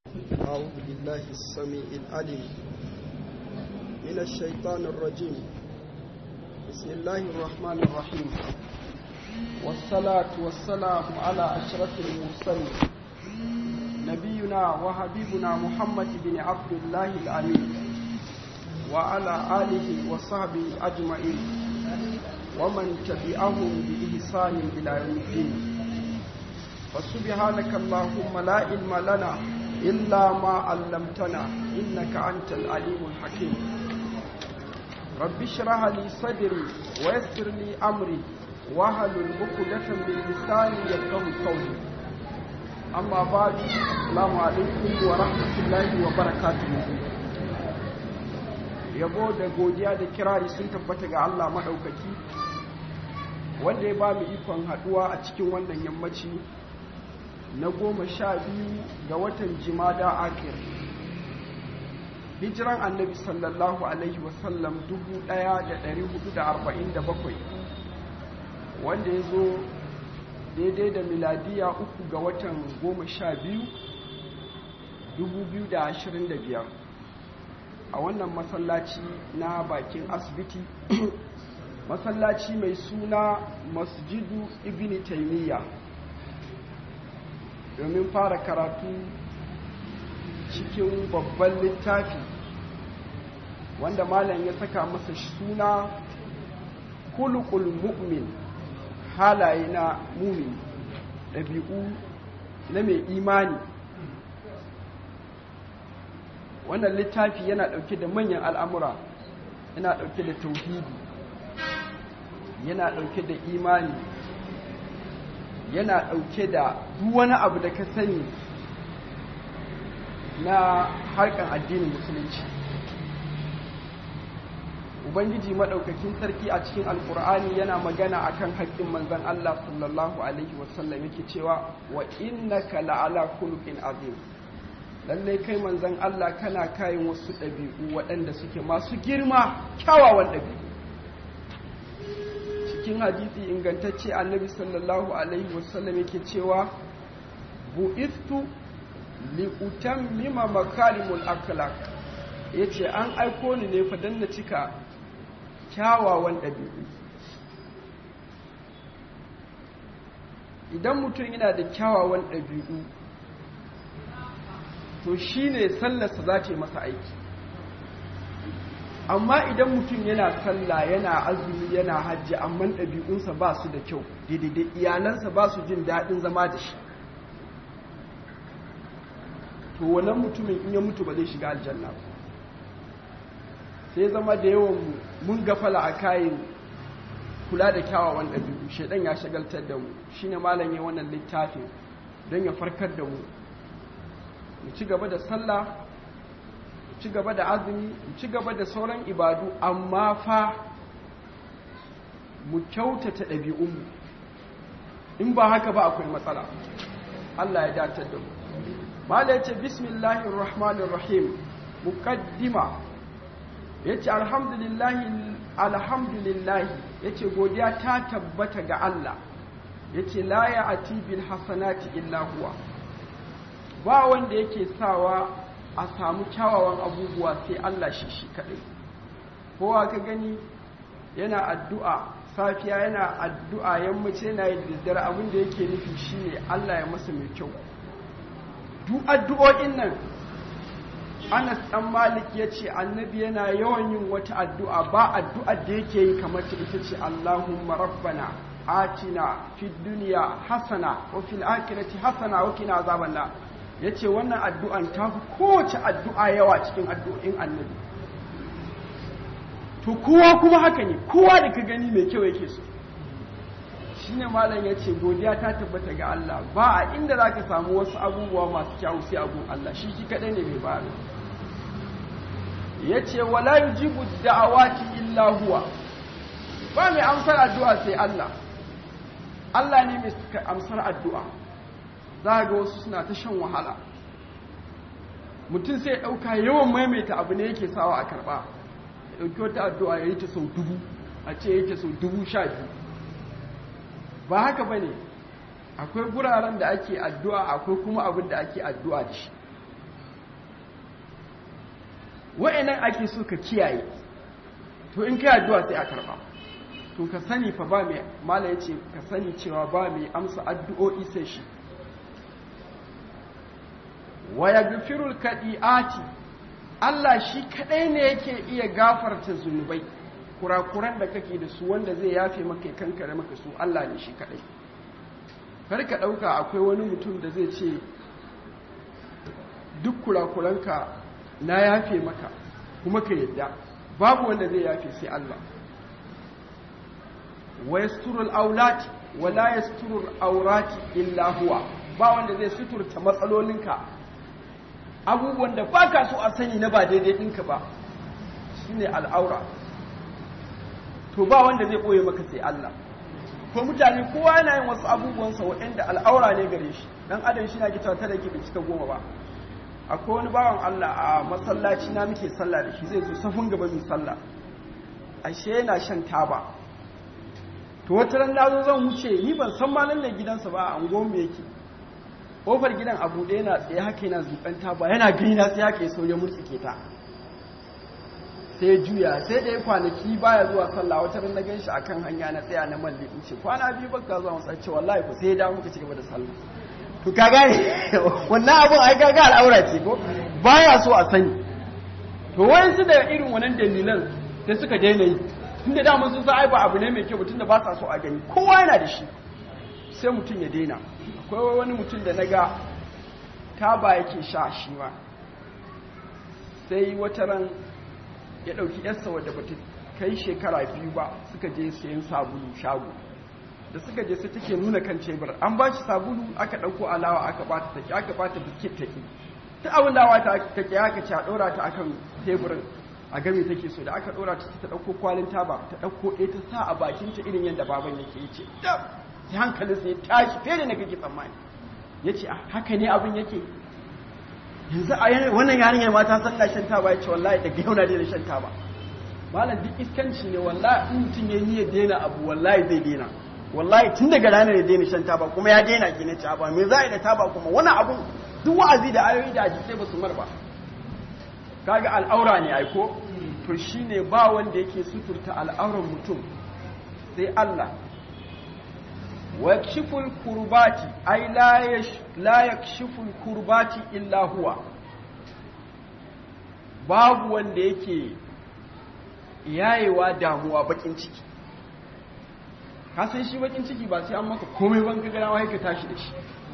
أعوذ بالله السميع العليم من الشيطان الرجيم بسم الله الرحمن الرحيم والصلاة والسلام على أشرف المرسلين نبينا وحبيبنا محمد بن عبد الله الأمين وعلى آله وصحبه أجمعين ومن تبعهم بإحسان إلى يوم الدين فسبحانك اللهم لا علم لنا إلا ما علمتنا إنك أنت العليم الحكيم رب اشرح لي صدري ويسر لي أمري واحلل عقدة من لساني يفقهوا قولي أما بعد السلام عليكم ورحمة الله وبركاته yabo da godiya da kirari sun tabbata ga Allah maɗaukaki wanda ya ba mu ikon haɗuwa a cikin wannan yammaci na goma sha biyu ga watan jimada akir hijiran annabi sallallahu alaihi wasallam dubu ɗaya da ɗari hudu da arba'in da bakwai wanda ya zo daidai da miladiya uku ga watan goma sha biyu dubu biyu da ashirin da biyar a wannan masallaci na bakin asibiti masallaci mai suna masjidu ibn taimiyya domin fara karatu cikin babban littafi wanda malam ya saka masa suna kulukul mu'min halaye na mumin ɗabi'u na mai imani wannan littafi yana ɗauke da manyan al'amura yana ɗauke da tauhidi yana ɗauke da imani yana ɗauke da duk wani abu da ka sani na harkar addinin musulunci ubangiji maɗaukakin sarki a cikin alkur'ani yana magana akan haƙƙin manzon Allah sallallahu alaihi wasallam yake cewa wa innaka la'ala khuluqin azim lallai kai manzon Allah kana kayan wasu ɗabi'u waɗanda suke masu girma kyawawan ɗabi'u cikin hadisi ingantacce annabi sallallahu alaihi wasallam yake cewa bu'istu li utammima makarimul akhlaq yace an aiko ni ne fa dan na cika kyawawan ɗabi'u idan mutum yana da kyawawan ɗabi'u to shine sallarsa za ta yi masa aiki amma idan mutum yana sallah yana azumi yana hajji amma ɗabi'unsa ba su da kyau daidai iyalansa ba su jin daɗin zama da shi to wannan mutumin in ya mutu ba zai shiga aljanna ba sai zama da yawan mun gafala a kayan kula da kyawawan ɗabi'u shaidan ya shagaltar da mu shine malam ya wannan littafin don ya farkar da mu mu ci gaba da sallah ci gaba da azumi ci gaba da sauran ibadu amma fa mu kyautata ɗabi'unmu in ba haka ba akwai matsala Allah ya datar da mu mala yace bismillahir rahmanir rahim muqaddima yace alhamdulillahi alhamdulillah yace godiya ta tabbata ga Allah yace la ya'ti bil hasanati illa huwa ba wanda yake sawa a samu kyawawan abubuwa sai Allah shi shi kaɗai kowa ka gani yana addu'a safiya yana addu'a yammaci yana yi daddare abin da yake nufi shine Allah ya masa mai kyau duk addu'o'in nan Anas ɗan Malik ya ce annabi yana yawan yin wata addu'a ba addu'ar da yake yi kamar ta ita ce Allahumma rabbana atina fid duniya hasana wa fil akhirati hasana wa qina azaban nar ya ce wannan addu'an ta fi kowace addu'a yawa cikin addu'in annabi to kowa kuma haka ne kowa da ka gani mai kyau yake so shi ne malam ya ce godiya ta tabbata ga Allah ba a inda za ka samu wasu abubuwa masu kyawu sai abun Allah shi shi kaɗai ne mai bari ya ce wala yi jibu da'awati illa huwa ba mai amsar addu'a sai Allah Allah ne mai amsar addu'a za ga wasu suna ta shan wahala mutum sai ya ɗauka yawan maimaita abu ne yake sawa a karɓa ya ɗauki wata addu'a ya yi ta sau dubu a ce ya yi ta sau dubu sha biyu ba haka ba ne akwai guraren da ake addu'a akwai kuma abin da ake addu'a da shi wa'annan ake so ka kiyaye to in kai addu'a sai a karba to ka sani fa ba mai mala yace ka sani cewa ba mai amsa addu'o'i sai shi wa yaghfirul kadiati Allah shi kadai ne yake iya gafarta zunubai kurakuran da kake da su wanda zai yafe maka ya kankare maka su Allah ne shi kadai kar ka dauka akwai wani mutum da zai ce duk kurakuranka na yafe maka kuma ka yadda babu wanda zai yafe sai Allah wa yasturul aulati wa la yasturul aurati illa huwa ba wanda zai suturta matsalolinka abubuwan da baka so a sani na ba daidai ɗinka ba shine al'aura to ba wanda zai ɓoye maka sai Allah ko mutane kowa yana yin wasu abubuwansa waɗanda al'aura ne gare shi dan adam shi na gita ta da ke cika goma ba akwai wani bawan Allah a masallaci na muke sallah da shi zai zo safin gaba mai sallah ashe yana shan taba to wata ran na zo zan wuce ni ban san ma nan gidansa ba a angon me yake kofar gidan abu ɗaya na tsaye haka yana zuƙan taba yana gani na sai haka ya so ya murtsike ta sai ya juya sai da ya kwanaki baya zuwa sallah wata ran na gan shi akan hanya na tsaya na malli in ce kwana biyu baka zuwa masallaci ce wallahi ku sai ya dawo muka ci gaba da sallah to ka gane wannan abun ai ga al'aura ce ko baya so a sani to wayan su da irin wannan dalilan sai suka daina yi tunda da mun sun san ai ba abu ne mai kyau tunda ba sa so a gani kowa yana da shi sai mutum ya daina akwai wani mutum da naga taba yake sha shi ma sai wata ran ya ɗauki yarsa wadda ba ta kai shekara biyu ba suka je sayan sabulu shago da suka je sai take nuna kan cebur an ba shi sabulu aka ɗauko alawa aka ba ta take aka ba ta biskit take ta abin da ta take aka ci a ɗora ta akan teburin a game take so da aka ɗora ta ta ɗauko kwalin taba ta ɗauko ɗaya ta sa a bakinta irin yadda baban yake yi ce sai hankalin sai tashi fiye da na kake tsammani ya ce haka ne abin yake yanzu a wannan yarinyar mata san na shan taba ya ce wallahi daga yau na daina shan taba malam duk iskanci ne wallahi in mutum ya niyyar daina abu wallahi zai daina wallahi tun daga ranar ya daina shan taba kuma ya daina ki na taba me za a yi da taba kuma wani abu duk wa'azi da ayoyi da hadisai ba su mar ba kaga al'aura ne aiko to shine ba wanda yake suturta al'auran mutum sai Allah wa yakshiful kurbati ay la yakshiful kurbati illa huwa babu wanda yake yayewa damuwa bakin ciki ka san shi bakin ciki ba sai an maka komai ban ka gana wai ka tashi da shi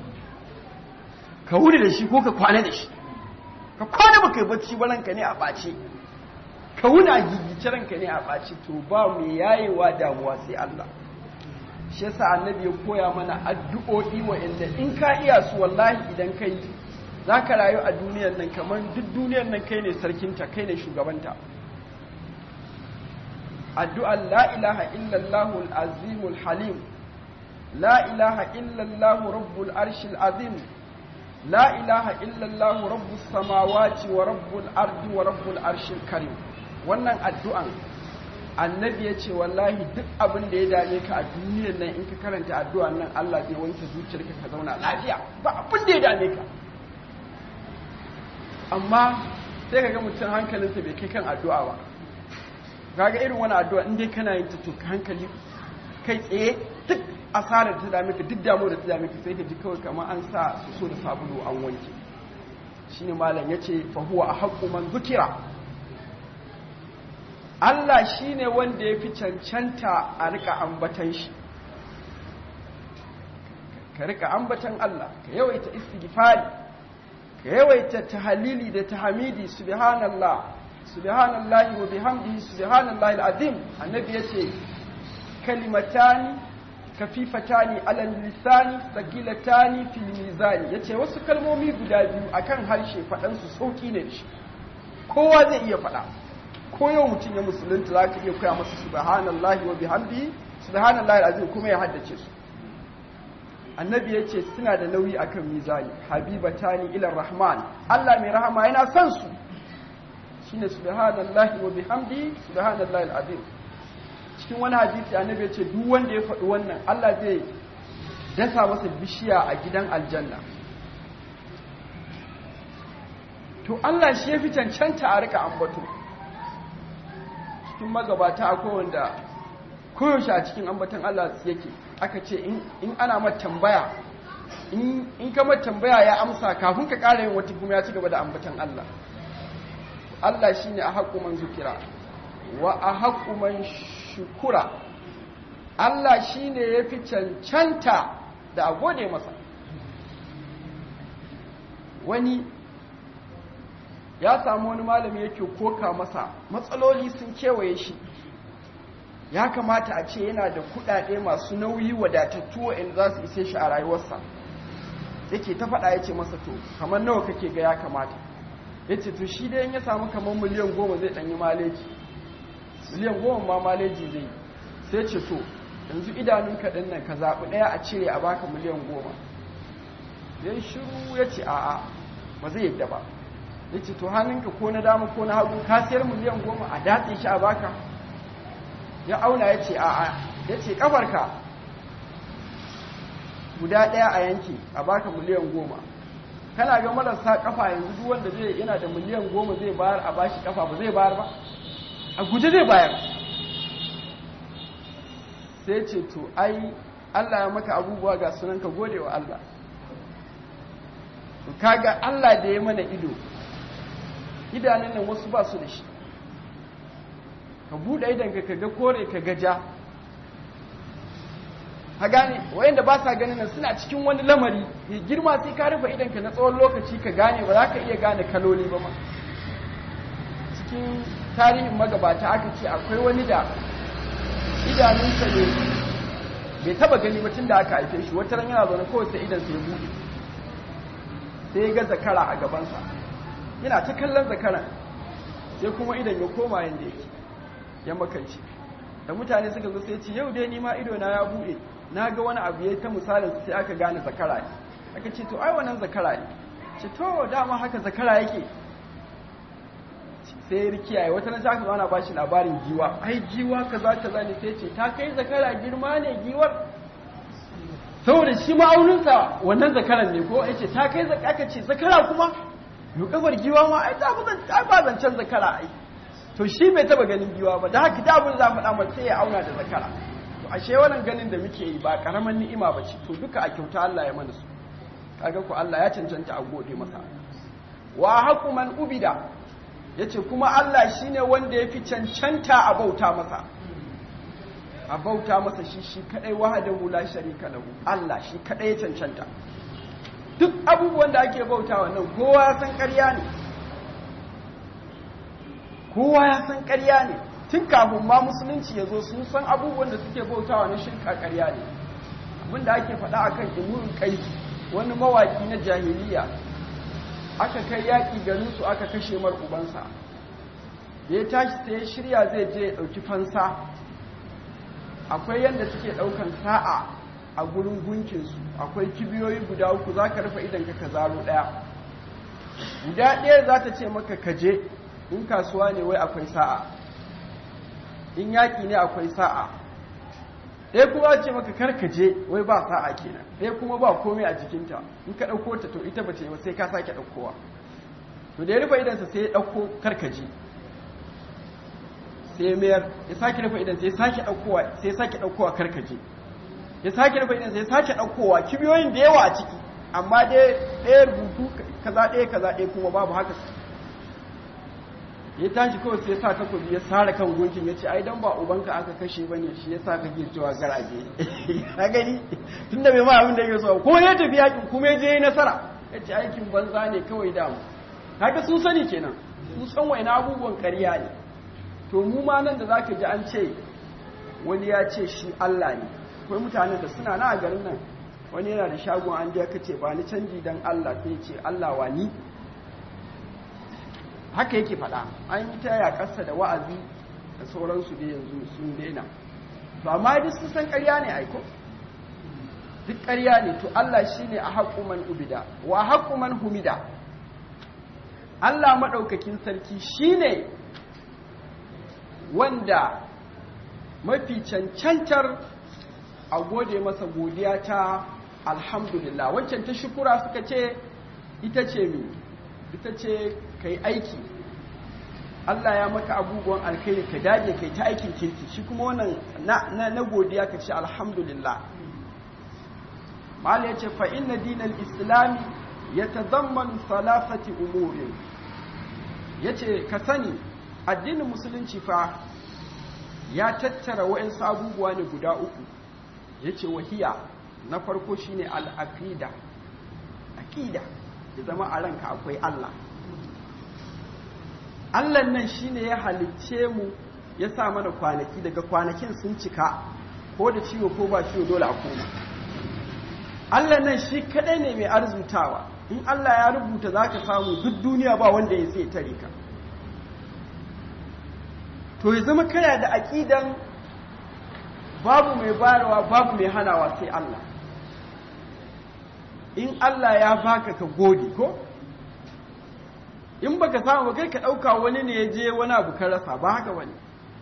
ka wuri da shi ko ka kwana da shi ka kwana baka yi bacci ba ranka ne a ɓace ka wuna gigice ranka ne a ɓace to ba mai yayewa damuwa sai Allah shi yasa annabi ya koya mana addu'o'i wa'anda in ka iya su wallahi idan kai za ka rayu a duniyar nan kamar duk duniyar nan kai ne sarkinta kai ne shugabanta addu'ar la ilaha illallahu al'azimul halim la ilaha illallahu rabbul arshil azim la ilaha illallahu rabbus samawati wa rabbul ardi wa rabbul arshil karim wannan addu'an annabi ya ce wallahi duk abin da ya dame ka a duniyar nan in ka karanta addu'an nan Allah zai wanke zuciyarka ka zauna lafiya ba abin da ya dame ka amma sai kaga mutum hankalinsa bai kai kan addu'a ba kaga irin wani addu'a in dai kana yin ta to hankali kai tsaye duk asarar ta dame ka duk damuwar da ta dame ka sai ka ji kawai kamar an sa su so da sabulu an wanke shine malam yace fa huwa ahqqu man zukira Allah shine wanda ya fi cancanta a rika ambatan shi ka rika ambatan Allah ka yawaita istighfari ka yawaita tahalili da tahmidi subhanallah subhanallahi wa bihamdihi subhanallahi alazim annabi yace kalimatani kafifatani ala lisani sagilatani fil mizani yace wasu kalmomi guda biyu akan harshe fadan su sauki ne shi kowa zai iya fada ko yau mutum ya musulunta zaka iya koya masa subhanallahi wa bihamdihi subhanallahi alazim kuma ya haddace su annabi ya ce suna da nauyi akan mizani habibatani ila rahman Allah mai rahama yana son su shine subhanallahi wa bihamdi subhanallahi alazim cikin wani hadisi annabi ya ce duk wanda ya faɗi wannan Allah zai dasa masa bishiya a gidan aljanna to Allah shi ya fi cancanta a rika ambato cikin magabata akwai wanda koyaushe a cikin ambatan Allah yake aka ce in ana mata tambaya in ka mata tambaya ya amsa kafin ka ƙara yin wata kuma ya ci gaba da ambatan Allah Allah shi ne a haƙu man zukira wa a haƙu man shukura Allah shi ne ya fi cancanta da a gode masa wani ya samu wani malami yake koka masa matsaloli sun kewaye shi ya kamata a ce yana da kudade masu nauyi wadatattu wa'in za su ise shi a rayuwarsa yake ta faɗa ya ce masa to kamar nawa kake ga ya kamata ya ce to shi dai ya samu kamar miliyan goma zai ɗanyi maleji miliyan goma ma maleji zai sai ce to yanzu idanun kaɗin nan ka zaɓi ɗaya a cire a baka miliyan goma ya shiru ya ce a'a ba zai yadda ba ya ce to hannunka ko na dama ko na hagu ka siyar miliyan goma a datse shi a baka ya auna ya ce a'a ya ce kafarka guda ɗaya a yanki a baka miliyan goma kana ga marasa kafa yanzu duk wanda zai yana da miliyan goma zai bayar a bashi kafa ba zai bayar ba a guje zai bayar sai ce to ai Allah ya maka abubuwa ga sunan ka gode wa Allah to kaga Allah da ya mana ido idanun nan wasu ba su da shi ka buɗe idanka ka ga kore ka ga ja ka gane wayanda ba sa ganin nan suna cikin wani lamari mai girma sai ka rufe idanka na tsawon lokaci ka gane ba za ka iya gane kaloli ba ma cikin tarihin magabata aka ce akwai wani da idanunsa ne bai taba gani ba tun da aka haife shi wata ran yana zaune kawai sai idansa ya buɗe sai ya ga zakara a gabansa yana ta kallon zakaran sai kuma idan ya koma yadda yake ya makance da mutane suka zo sai ce yau dai nima ido na ya bude na ga wani abu ya ta misalin sai aka gane zakara ne aka ce to ai wannan zakara ne ce to dama haka zakara yake sai ya kiyaye wata nan aka ana bashi labarin giwa ai giwa kaza kaza ne sai ce ta kai zakara girma ne giwar saboda shi ma'auninsa wannan zakaran ne ko yace ta kai aka ce zakara kuma yau kafar giwa ma ai ta ba zancen zakara ai to shi bai taba ganin giwa ba da haka da abin za faɗa mata sai ya auna da zakara to ashe wannan ganin da muke yi ba karaman ni'ima ba ce to duka a kyauta Allah ya mana su kaga ku Allah ya cancanta a gode masa wa haqu man ubida yace kuma Allah shine wanda yafi cancanta a bauta masa a bauta masa shi shi kadai wahdahu la sharika lahu Allah shi kadai ya cancanta duk abubuwan da ake bauta wannan kowa ya san ƙarya ne kowa ya san ƙarya ne tun kafin ma musulunci ya zo sun san abubuwan da suke bautawa na shirka ƙarya ne abin da ake faɗa akan imurin kai wani mawaki na jahiliya aka kai yaƙi garinsu aka kashe mar ubansa da ya tashi sai ya shirya zai je ya ɗauki fansa akwai yadda suke ɗaukan sa'a a gurin gunkinsu akwai kibiyoyi guda uku za ka rufe idan ka zaro ɗaya guda ɗaya za ta ce maka kaje in kasuwa ne wai akwai sa'a in yaƙi ne akwai sa'a ɗaya kuma ce maka karkaje wai ba sa'a kenan ɗaya kuma ba komai a jikinta in ka ɗauko ta to ita ba ce sai ka sake ɗaukowa to da ya rufe idansa sai ya ɗauko karkaje sai ya mayar ya sake rufe idansa ya sake ɗaukowa sai ya sake ɗaukowa karkaje ya sake rufe idansa ya sake ɗaukowa kibiyoyin da yawa a ciki amma dai ɗaya rubutu kaza ɗaya kaza ɗaya kuma babu haka ya tashi kawai sai ya sa takobi ya sare kan gunkin ya ce ai dan ba ubanka aka kashe bane shi yasa kake cewa garaje ka gani tunda bai ma abin da yake so ko ya tafi yakin kuma ya je yi nasara ya ce aikin banza ne kawai damu kaga sun sani kenan sun san waina abubuwan ƙarya ne to mu ma nan da zaka ji an ce wani ya ce shi Allah ne akwai mutanen da suna na a garin nan wani yana da shagon an je ka ce ba ni canji dan Allah sai ce Allah wa ni haka yake faɗa an yi ta yaƙarsa da wa'azi da sauransu da yanzu sun daina to amma duk sun san ƙarya ne aiko duk ƙarya ne to Allah shi ne a haƙu man ubida wa haƙu man humida Allah maɗaukakin sarki shi ne wanda mafi cancantar a gode masa godiya ta alhamdulillah wancan ta shukura suka ce ita ce mi ita ce ka yi aiki Allah ya maka abubuwan alkhairi ka dage kai ta aikin kirki shi kuma wannan na, na, godiya ka ce alhamdulillah mala ya ce fa inna dinal islami ya tazammanu salafati umurin ya ce ka sani addinin musulunci fa ya tattara wa'insu abubuwa ne guda uku ya ce wahiya na farko shine al'aqida aqida ya zama a ranka akwai Allah Allah nan shine ya halicce mu ya sa mana kwanaki daga kwanakin sun cika ko da ciwo ko ba ciwo dole a koma Allah nan shi kadai ne mai arzutawa in Allah ya rubuta zaka samu duk duniya ba wanda ya sai tare ka to ya zama kana da aqidan babu mai bayarwa babu mai hanawa sai Allah in Allah ya baka ka gode ko in baka samu ba kai ka dauka wani ne ya je wani abu ka rasa ba haka bane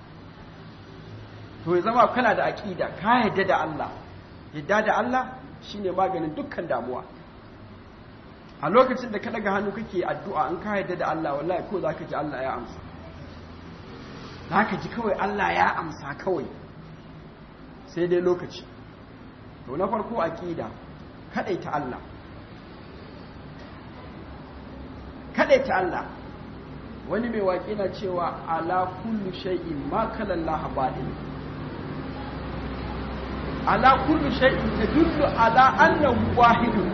to ya zama kana da aqida ka yadda da Allah yadda da Allah shine maganin dukkan damuwa a lokacin da ka daga hannu kake addu'a in ka yadda da Allah wallahi ko zaka ji Allah ya amsa zaka ji kawai Allah ya amsa kawai sai dai lokaci to na farko aqida kadaita Allah kadaita Allah wani mai waƙi na cewa ala kullu shay'in ma kala Allah badin ala kullu shay'in tadullu ala annahu wahidun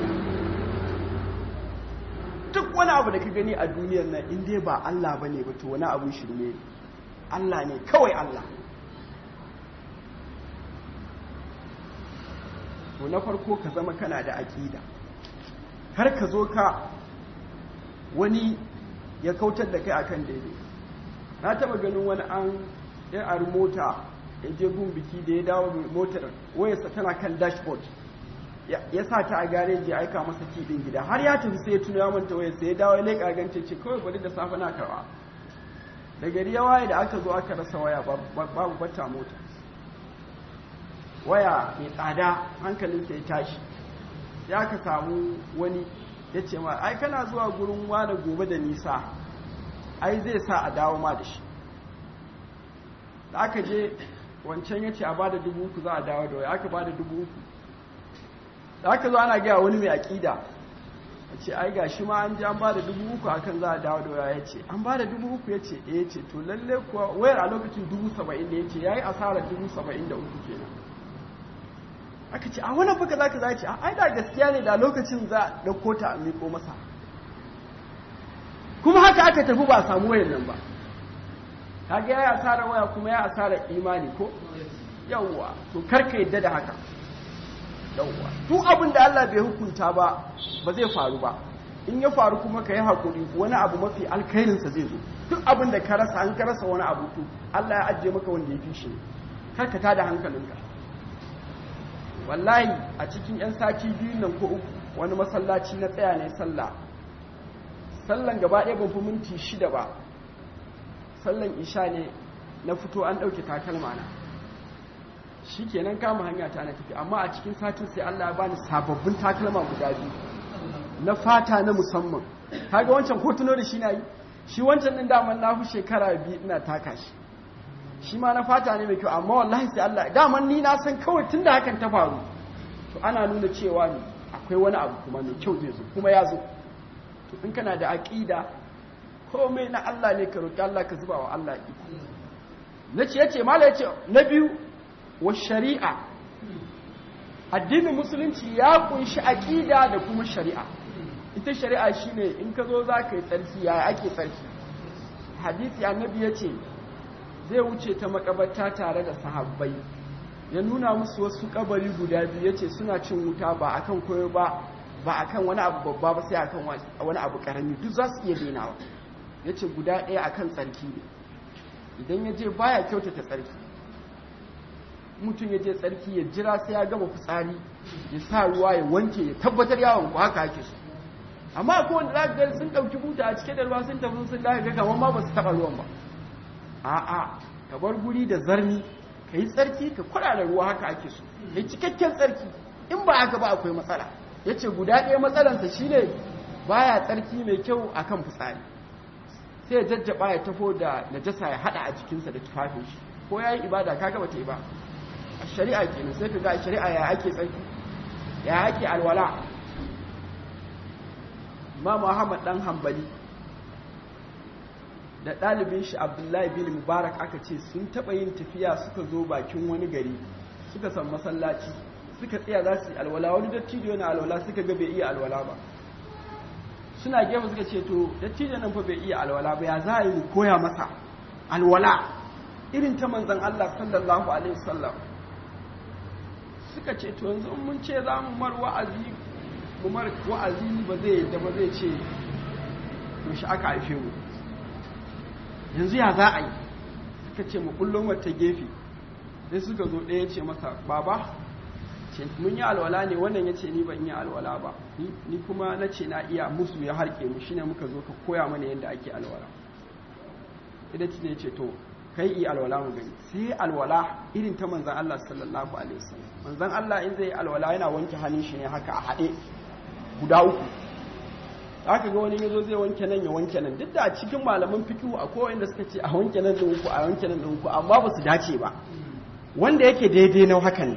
duk wani abu da ka gani a duniyar nan in dai ba Allah bane ba to wani abu shirme Allah ne kawai Allah to na farko ka zama kana da aƙida har ka zo ka wani ya kautar da kai akan daidai na taba ganin wani an ya ari mota ya je gun biki da ya dawo motar wayarsa tana kan dashboard ya sa ta a gareji ya aika masa kiɗin gida har ya tafi sai ya tuna ya manta wayarsa ya dawo ya leƙa gance ce kawai bari da safe na karɓa da gari ya waye da aka zo aka rasa waya babu bata mota waya mai tsada hankalinsa ya tashi ya ka samu wani ya ce ma ai kana zuwa gurin wane gobe da nisa ai zai sa a dawo ma da shi da aka je wancan ya ce a ba da dubu uku za a dawo da waya aka ba da dubu uku da aka zo ana gaya wani mai aƙida a ce ai ga shi ma an ji an ba da dubu uku akan za a dawo da waya ya ce an ba da dubu uku ya ce ya ce to lalle kuwa wayar a lokacin dubu saba'in da ya ce ya yi asarar dubu saba'in da uku kenan aka ce a wani fuka za ka za ce ai da gaskiya ne da lokacin za a ɗauko ta a miko masa kuma haka aka tafi ba samu wayan nan ba kaga ya yi asarar waya kuma ya asarar imani ko yawwa to karka yadda da haka yawwa duk abin da Allah bai hukunta ba ba zai faru ba in ya faru kuma ka yi haƙuri wani abu mafi alkhairinsa zai zo duk abin da ka rasa an ka rasa wani abu to Allah ya ajiye maka wanda ya fi shi karka tada hankalinka wallahi a cikin 'yan sati biyu nan ko uku wani masallaci na tsaya ne sallah sallan gaba ɗaya ban fi minti shida ba sallan isha ne na fito an ɗauke takalma na shi kenan kama hanya ta na tafi amma a cikin satin sai Allah ya bani sababbin takalma guda biyu na fata na musamman kaga wancan ko tuno da shi na yi shi wancan din daman na fi shekara biyu ina taka shi shi ma na fata ne mai kyau amma wallahi sai Allah daman ni na san kawai tunda hakan ta faru to ana nuna cewa ne akwai wani abu kuma mai kyau zai zo kuma ya zo to in kana da aqida komai na Allah ne ka roki Allah ka zuba wa Allah iko nace yace mala yace na biyu wa shari'a addinin musulunci ya kunshi aqida da kuma shari'a ita shari'a shine in ka zo za ka yi tsarki yaya ake tsarki hadisi annabi ya ce zai wuce ta makabarta tare da sahabbai ya nuna musu wasu kabari guda biyu ya ce suna cin wuta ba akan koyo ba ba akan wani abu babba ba sai akan wani abu karami duk za su iya denawa ya ce guda ɗaya akan tsarki ne idan ya je baya kyautata tsarki mutum ya je tsarki ya jira sai ya gama fitsari ya sa ruwa ya wanke ya tabbatar yawon ku haka ake so amma ko wanda za ga sun ɗauki buta a cike da ruwa sun tafi sun daga ga kamar ma ba su taɓa ruwan ba a'a ka bar guri da zarni ka yi tsarki ka kura da ruwa haka ake so ka yi cikakken tsarki in ba haka ba akwai matsala ya ce guda ɗaya matsalansa shine baya tsarki mai kyau akan fitsari sai ya jajjaba ya tafo da najasa ya hada a jikinsa da tufafin shi ko yayi ibada kaga bata yi ba a shari'a kenan sai ka ga a shari'a ya ake tsarki ya ake alwala Imam Muhammad dan Hanbali da ɗalibin shi Abdullahi bin Mubarak aka ce sun taɓa yin tafiya suka zo bakin wani gari suka san masallaci suka tsaya za su yi alwala wani dattijo yana alwala suka ga bai iya alwala ba suna gefe suka ce to dattijo nan fa bai iya alwala ba ya za a yi koya masa alwala irin ta manzon Allah sallallahu alaihi wasallam suka ce to yanzu mun ce za mu mar wa'azi mu mar wa'azi ba zai da ba zai ce yaushe aka haife mu yanzu ya za a yi suka ce mu kullum wata gefe sai suka zo ɗaya ce masa baba ce mun yi alwala ne wannan ya ce ni ban yi alwala ba ni kuma na ce na iya musu ya harke mu shine muka zo ka koya mana yadda ake alwala idan ci ne ce to kai yi alwala mu gani sai alwala irin ta manzan Allah sallallahu alaihi wasallam manzan Allah in zai yi alwala yana wanke hannun shi ne haka a haɗe guda uku aka ga wani yazo zai wanke nan ya wanke nan duk da a cikin malaman fiqhu akwai wanda suka ce a wanke nan da uku a wanke nan da uku amma ba su dace ba wanda yake daidai na hakan ne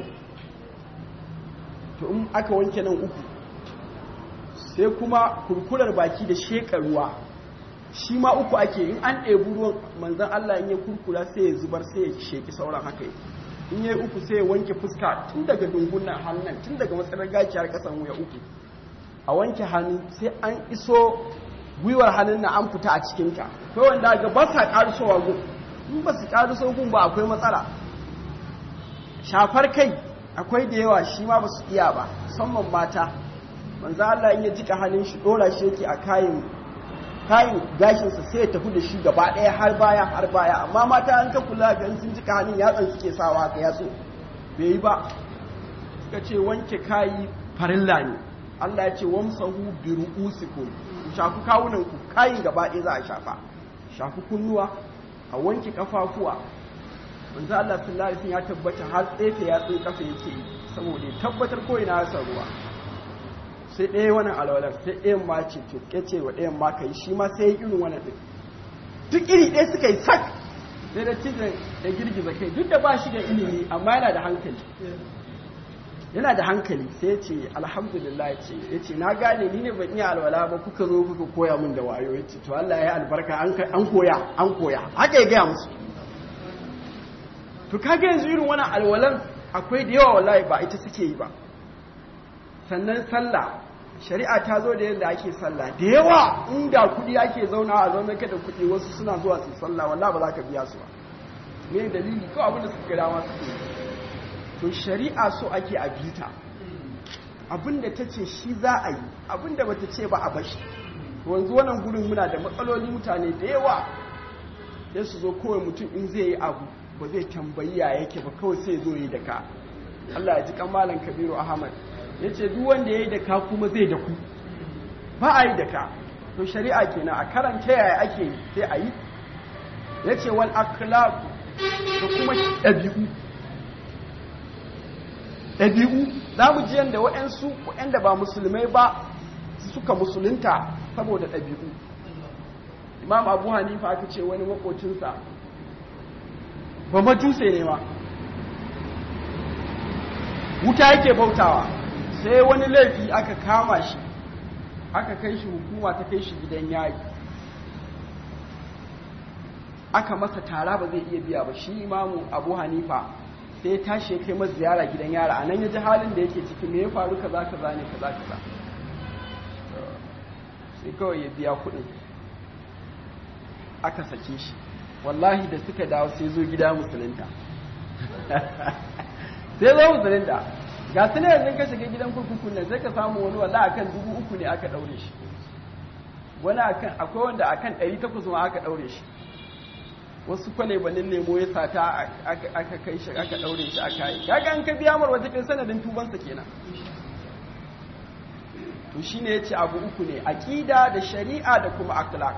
to in aka wanke nan uku sai kuma kurkurar baki da sheka ruwa shi ma uku ake in an ɗebi ruwan manzan Allah in ya kurkura sai ya zubar sai ya sheki sauran haka in ya yi uku sai ya wanke fuska tun daga dungunan hannun tun daga matsalar gaciyar ƙasan wuya uku a wanke hannu sai an iso gwiwar hannun na an fita a cikinta kai wanda ga ba sa ƙarusowa gun in ba su ƙaruso gun ba akwai matsala shafar kai akwai da yawa shi ma ba su iya ba musamman mata manzo Allah in ya jika hannun shi dora shi yake a kayan kayan gashinsa sai ya tafi da shi gaba ɗaya har baya har baya amma mata an ka kula ga sun jika hannun yatsan suke sawa haka yatsu bai yi ba suka ce wanke kayi farilla ne Allah ya ce wamsahu bi ru'usikum ku shafi kawunan ku kayin gaba ɗaya za a shafa shafi kunnuwa a wanke kafafuwa manzo Allah sallallahu alaihi ya tabbata har tsefe ya tsaye kafa yake saboda ya tabbatar ko ina ya ruwa sai ɗaya wannan alwalar sai ɗayan ma ce to kace wa ɗayan ma kai shi ma sai irin wannan din duk iri ɗaya suka yi sak sai da cizon da girgiza kai duk da ba shi da ilimi amma yana da hankali yana da hankali sai ce alhamdulillah ce ya ce na gane ni ne ban iya alwala ba kuka zo kuka koya min da wayo ya ce to Allah ya albarka an koya an koya haka ya gaya musu to kaga yanzu irin wannan alwalan akwai da yawa wallahi ba ita suke yi ba sannan sallah shari'a ta zo da yadda ake sallah da yawa inda kudi ake zauna a zaune ka da kudi wasu suna zuwa su sallah wallahi ba za ka biya su ba me dalili ko abin da suka ga dama suke to shari'a so ake a bita abinda ta ce shi za a yi abinda bata ce ba a bashi wanzu wannan gudun muna da matsaloli mutane da yawa ya su zo kawai mutum in zai yi abu ba zai tambayi ya yake ba kawai sai zo yi da ka Allah ya ji kamalan kabiru ahmad ya ce duk wanda ya yi da ka kuma zai da ku ba a yi da ka to shari'a kenan a karanta yaya ake yi sai a yi ya ce wal akhlaq da kuma ɗabi'u ɗabi'u za mu ji yadda waɗansu waɗanda ba musulmai ba suka musulunta saboda ɗabi'u imam abu hanifa aka ce wani makocinsa ba majuse ne ma wuta yake bautawa sai wani laifi aka kama shi aka kai shi hukuma ta kai shi gidan yayi aka masa tara ba zai iya biya ba shi imamu abu hanifa sai ya tashi ya kai masa ziyara gidan yara a nan ya ji halin da yake ciki me ya faru kaza kaza ne kaza kaza sai kawai ya biya kuɗin aka sake shi wallahi da suka dawo sai zo gida musulunta sai zo musulunta ga su ne yanzu ka shiga gidan kurkukun nan sai ka samu wani walla akan dubu uku ne aka ɗaure shi wani akan akwai wanda akan ɗari takwas ma aka ɗaure shi wasu kwalebanin lemo ya sata aka kai shi aka daure shi aka yi kaga an ka biya mar wata kai sanadin tubansa kenan to shine yace abu uku ne aqida da shari'a da kuma akhlaq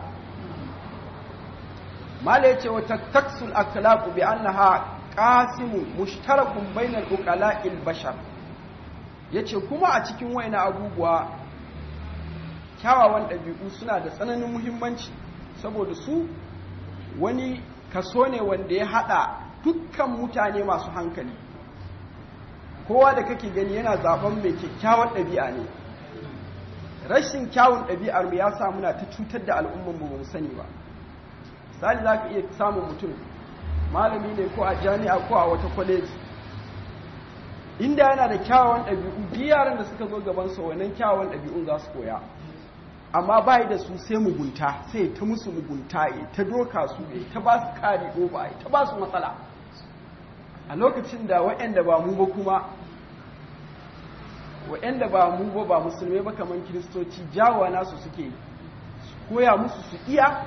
mala yace wa taksul akhlaq bi annaha qasimun mushtarakun bainal uqala'il bashar yace kuma a cikin waina abubuwa kyawawan ɗabi'u suna da tsananin muhimmanci saboda su wani kaso ne wanda ya haɗa dukkan mutane masu hankali kowa da kake gani yana zaben mai kyakkyawar ɗabi'a ne rashin kyawun ɗabi'ar mu ya sa muna ta cutar da al'ummar mu mu sani ba misali za ka iya samun mutum malami ne ko a jami'a ko a wata kwaleji inda yana da kyawawan ɗabi'u duk yaran da suka zo gabansa wannan kyawawan ɗabi'un za su koya amma bai da su sai mugunta sai ta musu mugunta ya ta doka su ya ta ba su kari oba ya ta ba su matsala a lokacin da waɗanda ba mu ba kuma waɗanda ba mu ba ba musulmai ba kamar kiristoci jawa nasu suke koya musu su iya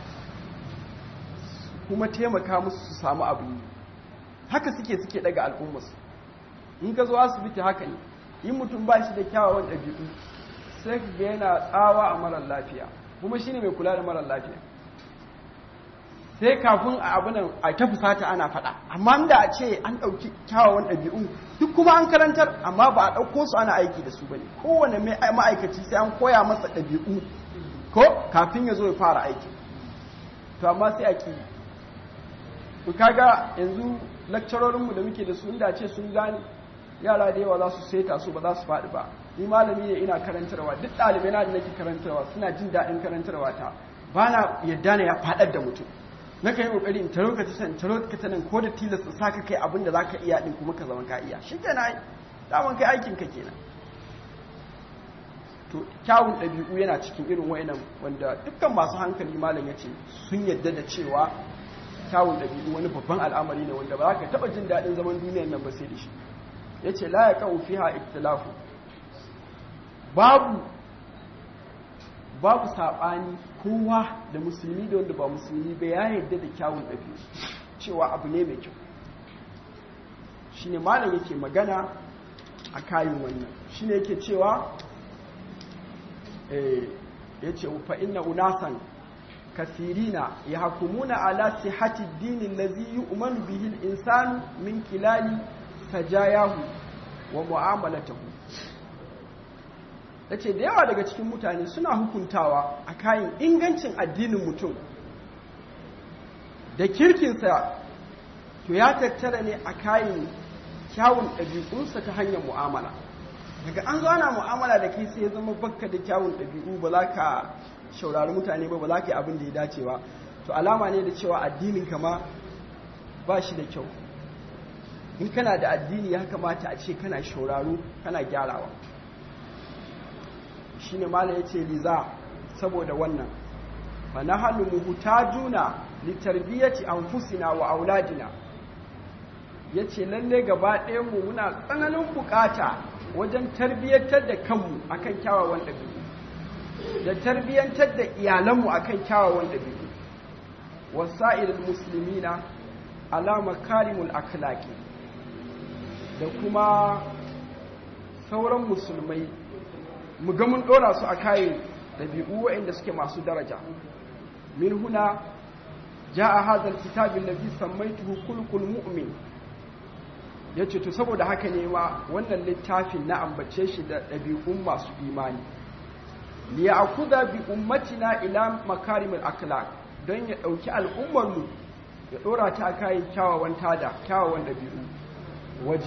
kuma taimaka musu su samu abin yi haka suke suke daga al'ummarsu in ka zo asibiti haka ne in mutum ba shi da kyawawan ɗabi'u sai ka ga yana tsawa a marar lafiya kuma shine mai kula da marar lafiya sai kafin a abinan a ta fusata ana faɗa amma da a ce an ɗauki kyawawan ɗabi'u duk kuma an karantar amma ba a ɗauko su ana aiki da su ba ne kowane ma'aikaci sai an koya masa ɗabi'u ko kafin ya zo ya fara aiki to amma sai a ƙi ku kaga yanzu lakcarorinmu da muke da su inda ce sun gane yara da yawa za su seta su ba za su faɗi ba ni malami ne ina karantarwa duk ɗalibai na da nake karantarwa suna jin daɗin karantarwa ta ba na yadda na ya faɗar da mutum na kan yi ƙoƙari in taro ka ta san taro ka ta nan ko da tilasta sa ka kai abin da za ka iya ɗin kuma ka zama ka iya shi kenan ai daman kai aikin ka kenan to kyawun ɗabi'u yana cikin irin wa'inan wanda dukkan masu hankali malam ya ce sun yadda da cewa kyawun ɗabi'u wani babban al'amari ne wanda ba za ka taɓa jin daɗin zaman duniyar nan ba sai da shi ya ce la ya kawo fiha iktilafu babu babu saɓani kowa da musulmi da wanda ba musulmi ba ya yarda da kyawun ɗabi'u cewa abu ne mai kyau shi ne malam yake magana a kayan wannan shi ne yake cewa ya ce fa inna unasan kasirina ya hakumuna ala sihati dinin lazi yi umaru bihil insanu min kilali sajayahu wa mu'amalatahu ya ce da yawa daga cikin mutane suna hukuntawa a kayan ingancin addinin mutum da kirkinsa to ya tattara ne a kayan kyawun ɗabi'unsa ta hanyar mu'amala daga an zo ana mu'amala da kai sai ya zama bakka da kyawun ɗabi'u ba za ka shaurari mutane ba ba za ka yi abin da ya dace ba to alama ne da cewa addinin kama ba shi da kyau in kana da addini ya kamata a ce kana shauraro kana gyarawa shi ne mala ya ce liza saboda wannan fa na hannu muhutajuna litarbiyyati anfusina wa auladina ya ce lalle gaba mu muna tsananin bukata wajen tarbiyyantar da kanmu akan kyawawan ɗabi'u da tarbiyyantar da iyalanmu akan kyawawan ɗabi'u wasa'ilul muslimina ala makarimul akhlaqi da kuma sauran musulmai mu ga mun dora su a kayan ɗabi'u waɗanda suke masu daraja min huna ja'a hadha alkitab alladhi sammaytuhu khulqul mu'min yace to saboda haka ne ma wannan littafin na ambace shi da ɗabi'un masu imani li ya'khudha bi ummatina ila makarimil akhlaq don ya ɗauki al'ummar mu ya ɗora ta kayan kyawawan tada kyawawan ɗabi'u wa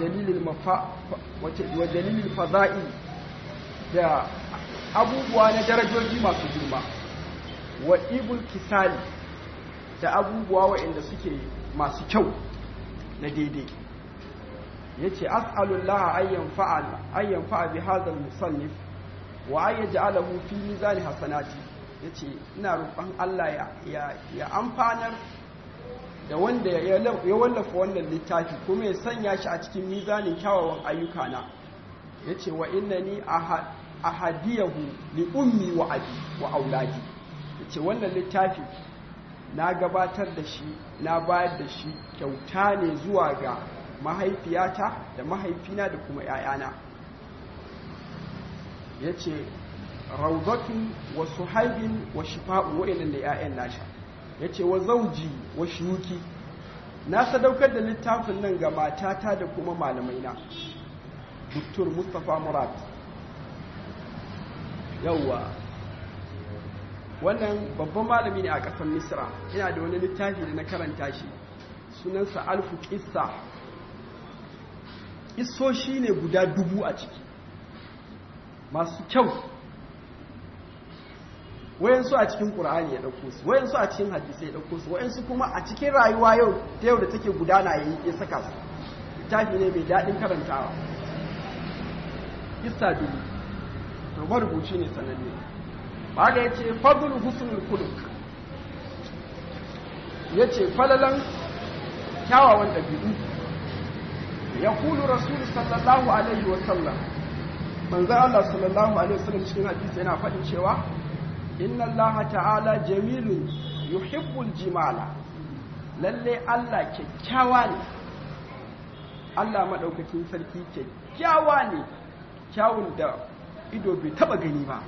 jalilil fada'i da abubuwa na darajoji masu girma wa ibul kisali da abubuwa waɗanda suke masu kyau na daidai ya ce as'alullah ayyan fa'a bi hazal musannif wa ayya ja'alahu fi mizani hasanati ya ce ina roƙon Allah ya amfanar da wanda ya wallafa wannan littafi kuma ya sanya shi a cikin mizanin kyawawan ayyuka na ya ce wa innani ahadiyahu li ummi wa abi wa auladi ya ce wannan littafi na gabatar da shi na bayar da shi kyauta ne zuwa ga mahaifiyata da mahaifina da kuma ‘ya'yana ya ce rauzatun wa suhaibin wa shifa'u wa'inan da ‘ya'yan nasha ya ce wa zauji wa shuki na sadaukar da littafin nan ga matata da kuma malamaina Dr. Mustapha Murad yauwa wannan babban malami ne a ƙasar misra yana da wani littafi da na karanta shi sunansa alfu ƙissa isoshi ne guda dubu a ciki masu kyau wayansu a cikin ƙur'ani ya ɗauko su wayansu a cikin hadisi ya ɗauko su wayansu kuma a cikin rayuwa yau ta yau da take gudana ya ya saka su littafi ne mai daɗin karantawa kissa dubu to marubuci ne sananne ba da ya ce fadul husnul kuluk ya ce falalan kyawawan ɗabi'u ya kulu rasulu sallallahu alaihi wasallam manzan Allah sallallahu alaihi wasallam cikin hadisi yana faɗin cewa inna Allah ta'ala jamilun yuhibbul jimala lalle Allah kyakkyawa ne Allah maɗaukakin sarki kyakkyawa ne kyawun da ido bai taɓa gani ba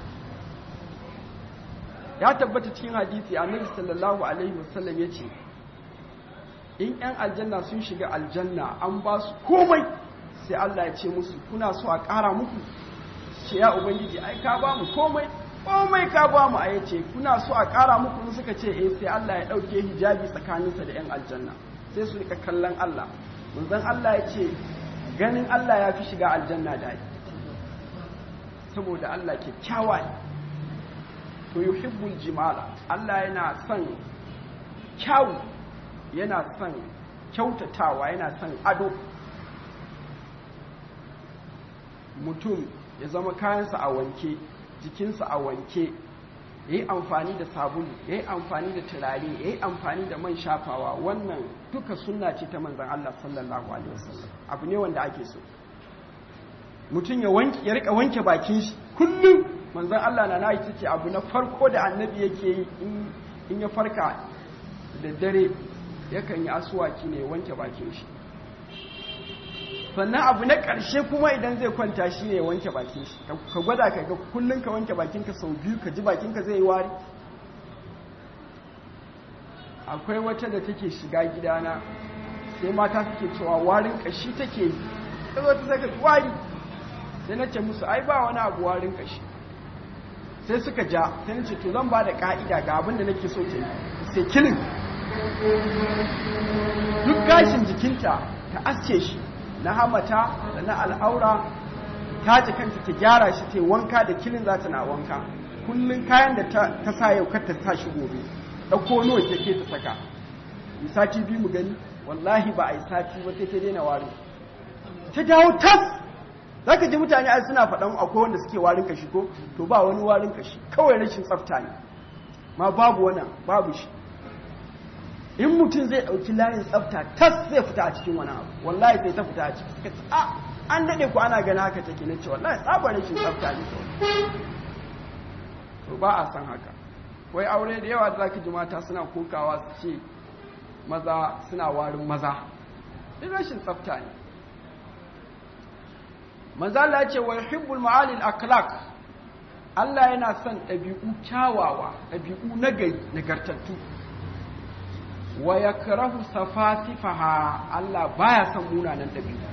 ya tabbata cikin hadisi annabi sallallahu alaihi wasallam ya ce in 'yan aljanna sun shiga aljanna an ba su komai sai Allah ya ce musu kuna so a ƙara muku ce ya ubangiji ai ka ba mu komai komai ka ba mu a yace kuna so a ƙara muku in suka ce eh sai Allah ya ɗauke hijabi tsakaninsa da 'yan aljanna sai su rika kallon Allah manzon Allah ya ce ganin Allah ya fi shiga aljanna da saboda Allah kyakkyawa ne to yuhibbul jimala Allah yana son kyawu yana son kyautatawa yana son ado mutum ya zama kayansa a wanke jikinsa a wanke ya yi amfani da sabulu ya yi amfani da turare ya yi amfani da man shafawa wannan duka sunna ce ta manzan Allah sallallahu alaihi wasallam abu ne wanda ake so mutum ya wanke ya rika wanke bakin shi kullum manzan Allah na nayi ce abu na farko da annabi yake yi in ya farka da dare yakan yi asuwaki ne wanke bakin shi sannan abu na ƙarshe kuma idan zai kwanta shi ne wanke bakin shi ka gwada ka ga kullum ka wanke bakinka sau biyu ka ji bakinka zai yi wari akwai wata da take shiga gidana sai mata suke cewa warin ƙashi take yi ta zo ta saka wari sai na ce musu ai ba wani abu warin ƙashi sai suka ja sai na ce to zan ba da ƙa'ida ga abin da nake so ta yi sai kilin duk gashin jikinta ta asce shi na hamata da na al'aura ta ji kanta ta gyara shi ta wanka da kilin za ta na wanka kullum kayan da ta sa yau kar ta sa shi gobe ɗauko nawa ke ta saka yi sati biyu mu gani wallahi ba a yi sati ba sai ta daina wari ta dawo tas za ka ji mutane ai suna faɗan akwai wanda suke warin kashi ko to ba wani warin kashi kawai rashin tsafta ne ma babu wannan babu shi in mutum zai ɗauki layin tsafta tas zai fita a cikin wani abu wallahi sai ta fita a ciki suka ce a an daɗe ku ana gani haka take na ce wallahi tsabar rashin tsafta ne to ba a san haka wai aure da yawa da zaka ji mata suna kokawa su ce maza suna warin maza duk rashin tsafta ne manzo Allah ya ce wa yuhibbul ma'alil akhlaq Allah yana son ɗabi'u kyawawa ɗabi'u nagari nagartattu wa ya karahu safasifaha Allah baya son munanan ɗabi'u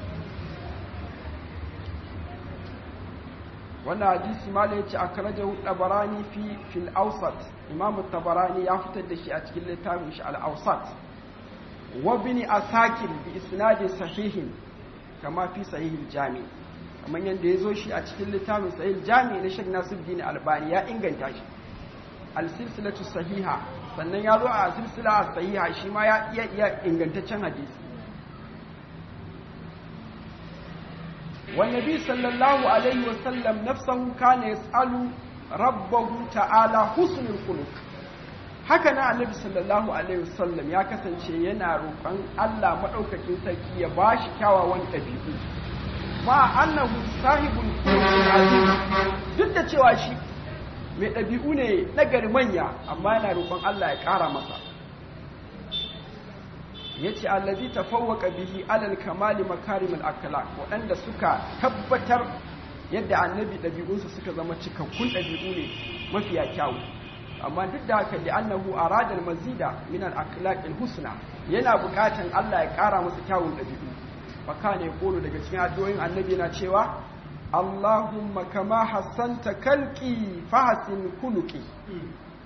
wannan hadisi mala yace akrajahu tabarani fi fil awsat imam tabarani ya fitar da shi a cikin littafin shi al awsat wa bin asakir bi isnadin sahihin kama fi sahih jami kamar yadda ya zo shi a cikin littafin sahih jami na Sheikh Nasiruddin Albani ya inganta shi al silsilatu sahiha sannan ya zo a silsila sahiha shi ma ya iya iya ingantaccen hadisi والنبي صلى الله عليه وسلم نفسه كان يسأل ربه تعالى حسن الخلق haka na annabi sallallahu alaihi wasallam ya kasance yana roƙon Allah madaukakin sarki ya bashi kyawawan ɗabi'u ma annahu sahibul azim duk da cewa shi mai ɗabi'u ne na gari manya amma yana roƙon Allah ya ƙara masa yace allazi tafawwaqa bihi alal kamali makarimul akhlaq waɗanda suka tabbatar yadda annabi ɗabi'unsa suka zama cikakkun ɗabi'u ne mafiya kyawu amma duk da haka li'annahu arada al-mazida min al-akhlaq al-husna yana buƙatan Allah ya ƙara masa kyawun ɗabi'u fa kana yaqulu daga cikin addu'o'in annabi yana cewa Allahumma kama hassanta kalqi fahsin khuluqi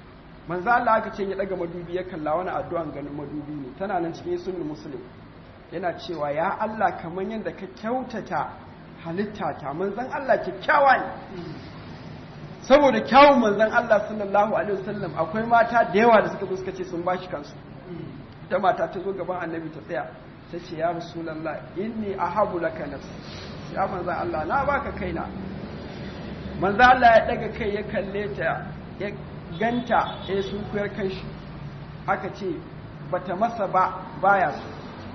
manzo Allah aka ce ya daga madubi ya kalla wani addu'an ganin madubi ne tana nan cikin sunan muslim yana cewa ya Allah kaman yadda ka kyautata halitta ta manzon Allah kyakkyawa ne saboda kyawun manzon Allah sallallahu alaihi wasallam akwai mata da yawa da suka zo suka ce sun bashi kansu ita mata ta zo gaban annabi ta tsaya ta ce ya rasulullah inni ahabu laka nafsi ya manzon Allah na baka kaina manzon Allah ya daga kai ya kalle ta ya ganta ya sun kuyar kanshi aka ce bata masa ba baya so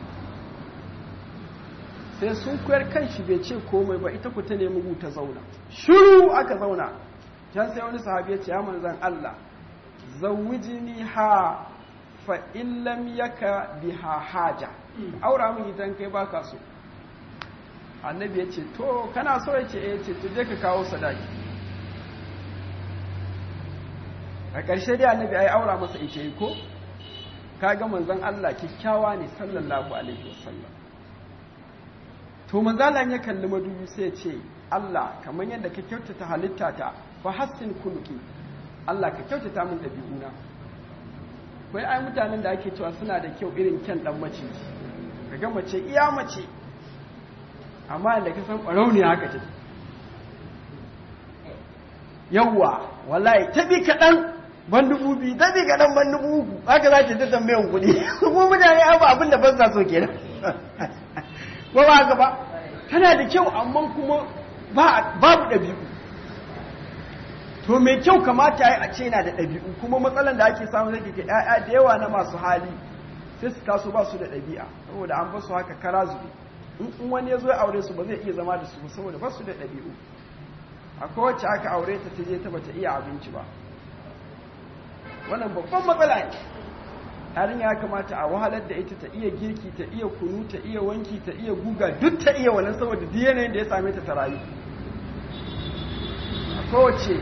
sai sun kuyar kanshi bai ce komai ba ita ku ta nemi ta zauna shiru aka zauna can sai wani sahabi ya ce ya manzan Allah zawwijini ha fa in lam yaka biha haja aura min idan kai baka so annabi ya ce to kana so ya ce eh ce to je ka kawo sadaki a ƙarshe dai annabi ai aura masa ita yi ko kaga manzon Allah kikkiawa ne sallallahu alaihi wasallam to manzon Allah ya kalli madubi sai ya ce Allah kamar yadda ka kyautata halitta ta fa hassin kuluki Allah ka kyautata min dabi'una kai ai mutanen da ake cewa suna da kyau irin kyan dan mace kaga mace iya mace amma da ka san ɓarau ne haka take yawwa wallahi tabi kaɗan ban dubu biyu tabi kaɗan ban dubu uku haka za ki ta tambayan kuɗi kuma mutane abu abin da ban sa so kenan ko ba haka ba tana da kyau amma kuma babu ɗabi'u to mai kyau kamata ya a ce na da ɗabi'u kuma matsalan da ake samu zai ke ‘ya'ya da yawa na masu hali sai su taso ba su da ɗabi'a saboda an basu haka kara zube in wani ya zo ya aure su ba zai iya zama da su saboda ba su da ɗabi'u akwai wacce aka aure ta ta je ta bata iya abinci ba wannan babban matsala ne yarin ya kamata a wahalar da ita ta iya girki ta iya kunu ta iya wanki ta iya guga duk ta iya wannan saboda duk yanayin da ya same ta ta rayu kowace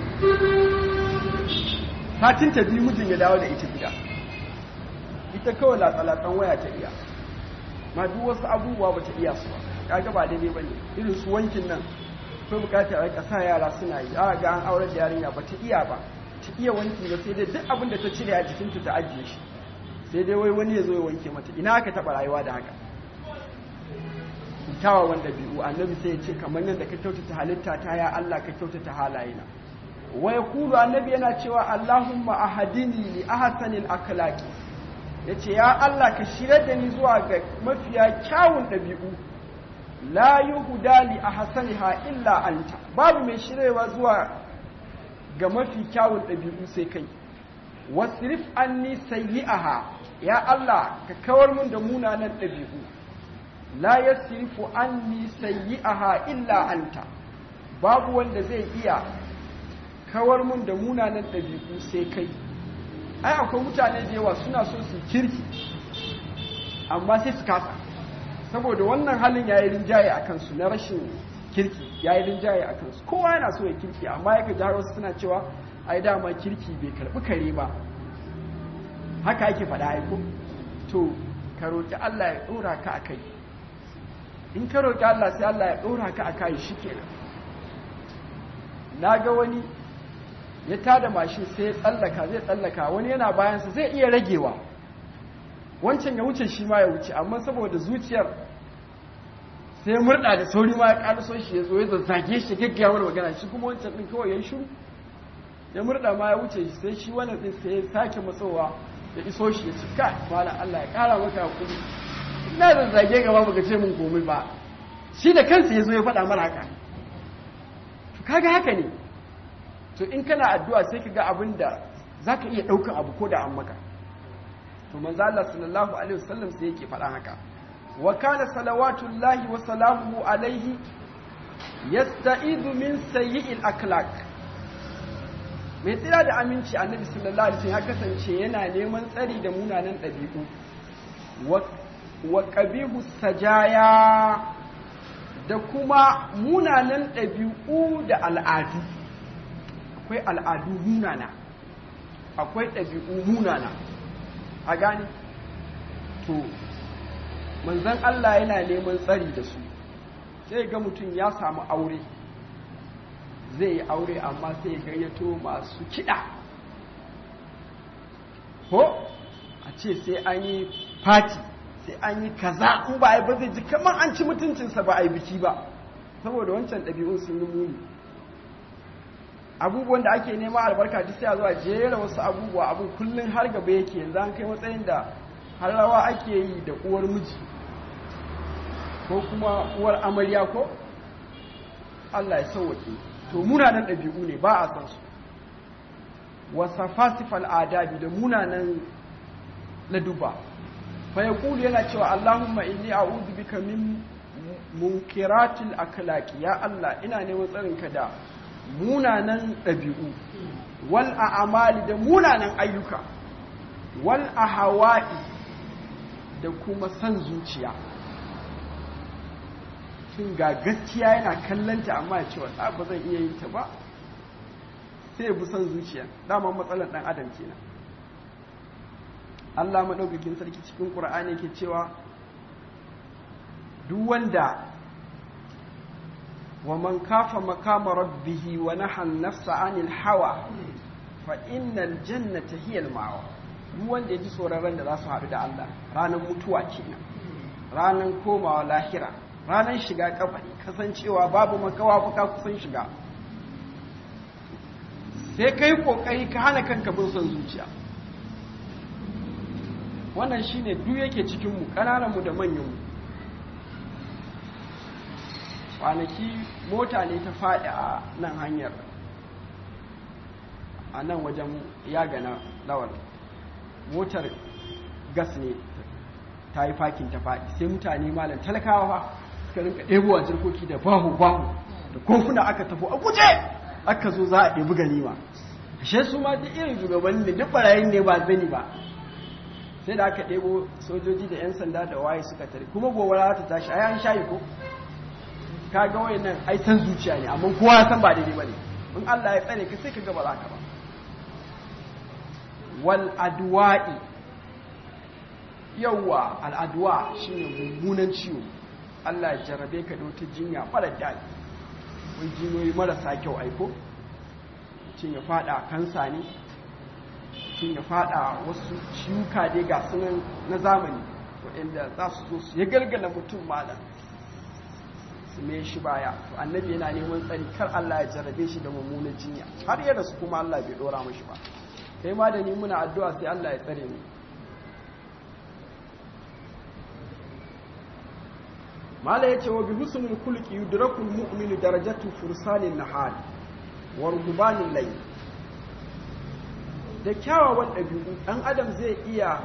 satin ta biyu mijin ya dawo da ita gida ita kawai latsalatsan waya ta iya ma duk wasu abubuwa ba ta iya su ba kaga ba daidai ba ne irin su wankin nan ko bukata a rika sa yara suna yi a ga an aurar da yarinya ba ta iya ba ta iya wanki ba sai dai duk abin da ta cire a jikinta ta ajiye shi sai dai wai wani ya zo ya wanke mata ina aka taɓa rayuwa da haka kyawawan ɗabi'u annabi sai ya ce kamar yadda ka kyautata halitta ta ya Allah ka kyautata halayena wa yaqulu annabi yana cewa Allahumma ahadini li ahsanil akhlaqi yace ya Allah ka shirye da ni zuwa ga mafiya kyawun ɗabi'u la yuhda li ahsaniha illa anta babu mai shirewa zuwa ga mafi kyawun ɗabi'u sai kai wasrif anni sayyi'aha ya Allah ka kawar mun da munanan ɗabi'u la yasrifu anni sayyi'aha illa anta babu wanda zai iya kawar mun da munanan ɗabi'u sai kai ai akwai mutane da yawa suna so su kirki amma sai su kasa saboda wannan halin yayi rinjaye a kansu na rashin kirki yayi rinjaye a kansu kowa yana so ya kirki amma yake ji wasu suna cewa ai dama kirki bai karbi kare ba haka ake faɗa aiko to ka roki Allah ya ɗora ka a kai in ka roƙi Allah sai Allah ya ɗora ka a kayi shi kenan na ga wani ya tada mashin sai ya tsallaka zai tsallaka wani yana bayansa zai iya ragewa wancan ya wuce shi ma ya wuce amma saboda zuciyar sai ya murɗa da sauri ma ya ƙaraso shi ya zo ya zazzage shi gaggaya wani magana shi kuma wancan ɗin kawai ya yi shiru ya murɗa ma ya wuce shi sai shi wannan ɗin sai ya sake matsowa ya iso shi ya ci ka malam Allah ya ƙara maka hakuri ina da zage gaba baka ce mun komai ba shi da kansa ya zo ya faɗa mara haka to kaga haka ne to in kana addu'a sai ka ga abin da za ka iya ɗaukan abu ko da an maka to manzo Allah sallallahu alaihi wasallam sai yake faɗa haka wa kana salawatullahi wa salamuhu alaihi yasta'idu min sayyi'il akhlaq mai tsira da aminci annabi sallallahu alaihi wasallam ya kasance yana neman tsari da munanan ɗabi'u wa ƙabihu sajaya da kuma munanan ɗabi'u da al'adu akwai al'adu munana akwai ɗabi'u munana a gani to manzan Allah yana neman tsari da su sai ga mutum ya samu aure zai yi aure amma sai gayyato masu kiɗa ko a ce sai an yi fati sai an yi kaza in ba a yi ba zai ji kamar an ci mutuncinsa ba a yi biki ba saboda wancan ɗabi'un sun yi muni abubuwan da ake nema albarka duk sai a zuwa jera wasu abubuwa abun kullum har gaba yake yanzu an kai matsayin da har rawa ake yi da uwar miji ko kuma uwar amarya ko Allah ya sauwake to munanan ɗabi'u ne ba a san su wasa fasifal adabi da munanan laduba fa yaqulu yana cewa Allahumma inni a'udhu bika min munkiratil akhlaqi ya Allah ina neman tsarinka da munanan ɗabi'u wal a'amali da munanan ayyuka wal ahawa'i da kuma san zuciya tun ga gaskiya yana kallanta amma ya ce wa ba zan iya yin ta ba sai ya bi san zuciya dama matsalar ɗan adam kenan Allah maɗaukakin sarki cikin ƙura'ani ke cewa duk wanda ومن كاف مقام ربه ونحى النفس عن الهوى فإن الجنة هي المأوى duk wanda ya ji tsoron da za su haɗu da Allah ranar mutuwa kenan ranar komawa lahira ranar shiga kabari kasancewa babu makawa fuka kusan shiga sai kai kokari ka hana kanka bin son zuciya wannan shine duk yake cikin mu ƙananan mu da manyan mu kwanaki mota ne ta faɗi a nan hanyar a nan wajen yagana lawal motar gas ne ta yi fakin ta faɗi sai mutane malam talakawa fa suka rinka ɗebowa jirkoki da bahu bahu da kofuna aka tafi a guje aka zo za a ɗebi ganima ashe su ma duk irin shugabanni da duk barayin ne ba zani ba sai da aka ɗebo sojoji da 'yan sanda da waye suka tare kuma gobara ta tashi ai an shayi ko ka ga wayannan ai san zuciya ne amma kowa ya san ba daidai bane in Allah ya tsare ka sai ka ga ba za ka ba wal adwa'i yawa al adwa shine mummunan ciwo Allah ya jarabe ka da wata jinya mara daɗi wai jinoyi marasa kyau aiko cin ya fada kansa ne cin ya fada wasu ciwuka dai ga sunan na zamani waɗanda za su zo su ya galgala mutum malam su me shi baya to annabi yana neman tsari kar Allah ya jarrabe shi da mummunan jinya har yadda su kuma Allah bai dora mashi ba kai ma da ni muna addu'a sai Allah ya tsare mu mala yace wa bi husnul khulqi yudrakul mu'minu darajatu fursanin nahal wa rubanin layl da kyawawan ɗabi'u ɗan adam zai iya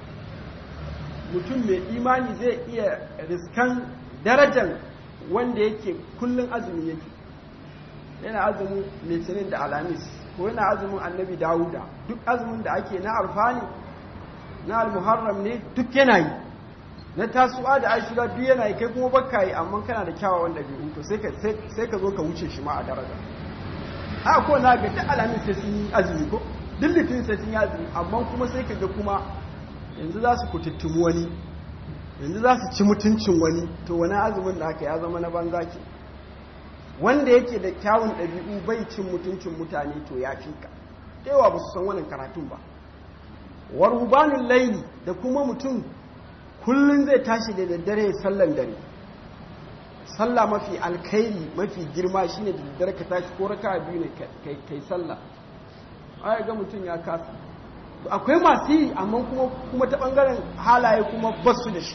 mutum mai imani zai iya riskan darajar wanda yake kullum azumi yake yana azumin litinin da alamis ko yana azumin annabi dawuda duk azumin da ake na alfani na almuharram ne duk yana yi na tasuwa da ashura duk yana yi kai kuma baka yi amma kana da kyawawan ɗabi'u to sai ka zo ka wuce shi ma a daraja a ko na ga duk alamis sai sun yi azumi ko duk litinin sai sun yi azumi amma kuma sai ka ga kuma yanzu za su kututtumu wani yanzu za su ci mutuncin wani to wani azumin da aka ya zama na banza ke wanda yake da kyawun ɗabi'u bai cin mutuncin mutane to ya fi ka yawa ba su san wannan karatun ba warhubanin laili da kuma mutum kullum zai tashi da daddare ya sallan dare sallah mafi alkairi mafi girma shine da daddare ka tashi ko raka biyu ne kai sallah ai ga mutum ya kasa akwai masu yi amma kuma ta bangaren halaye kuma basu da shi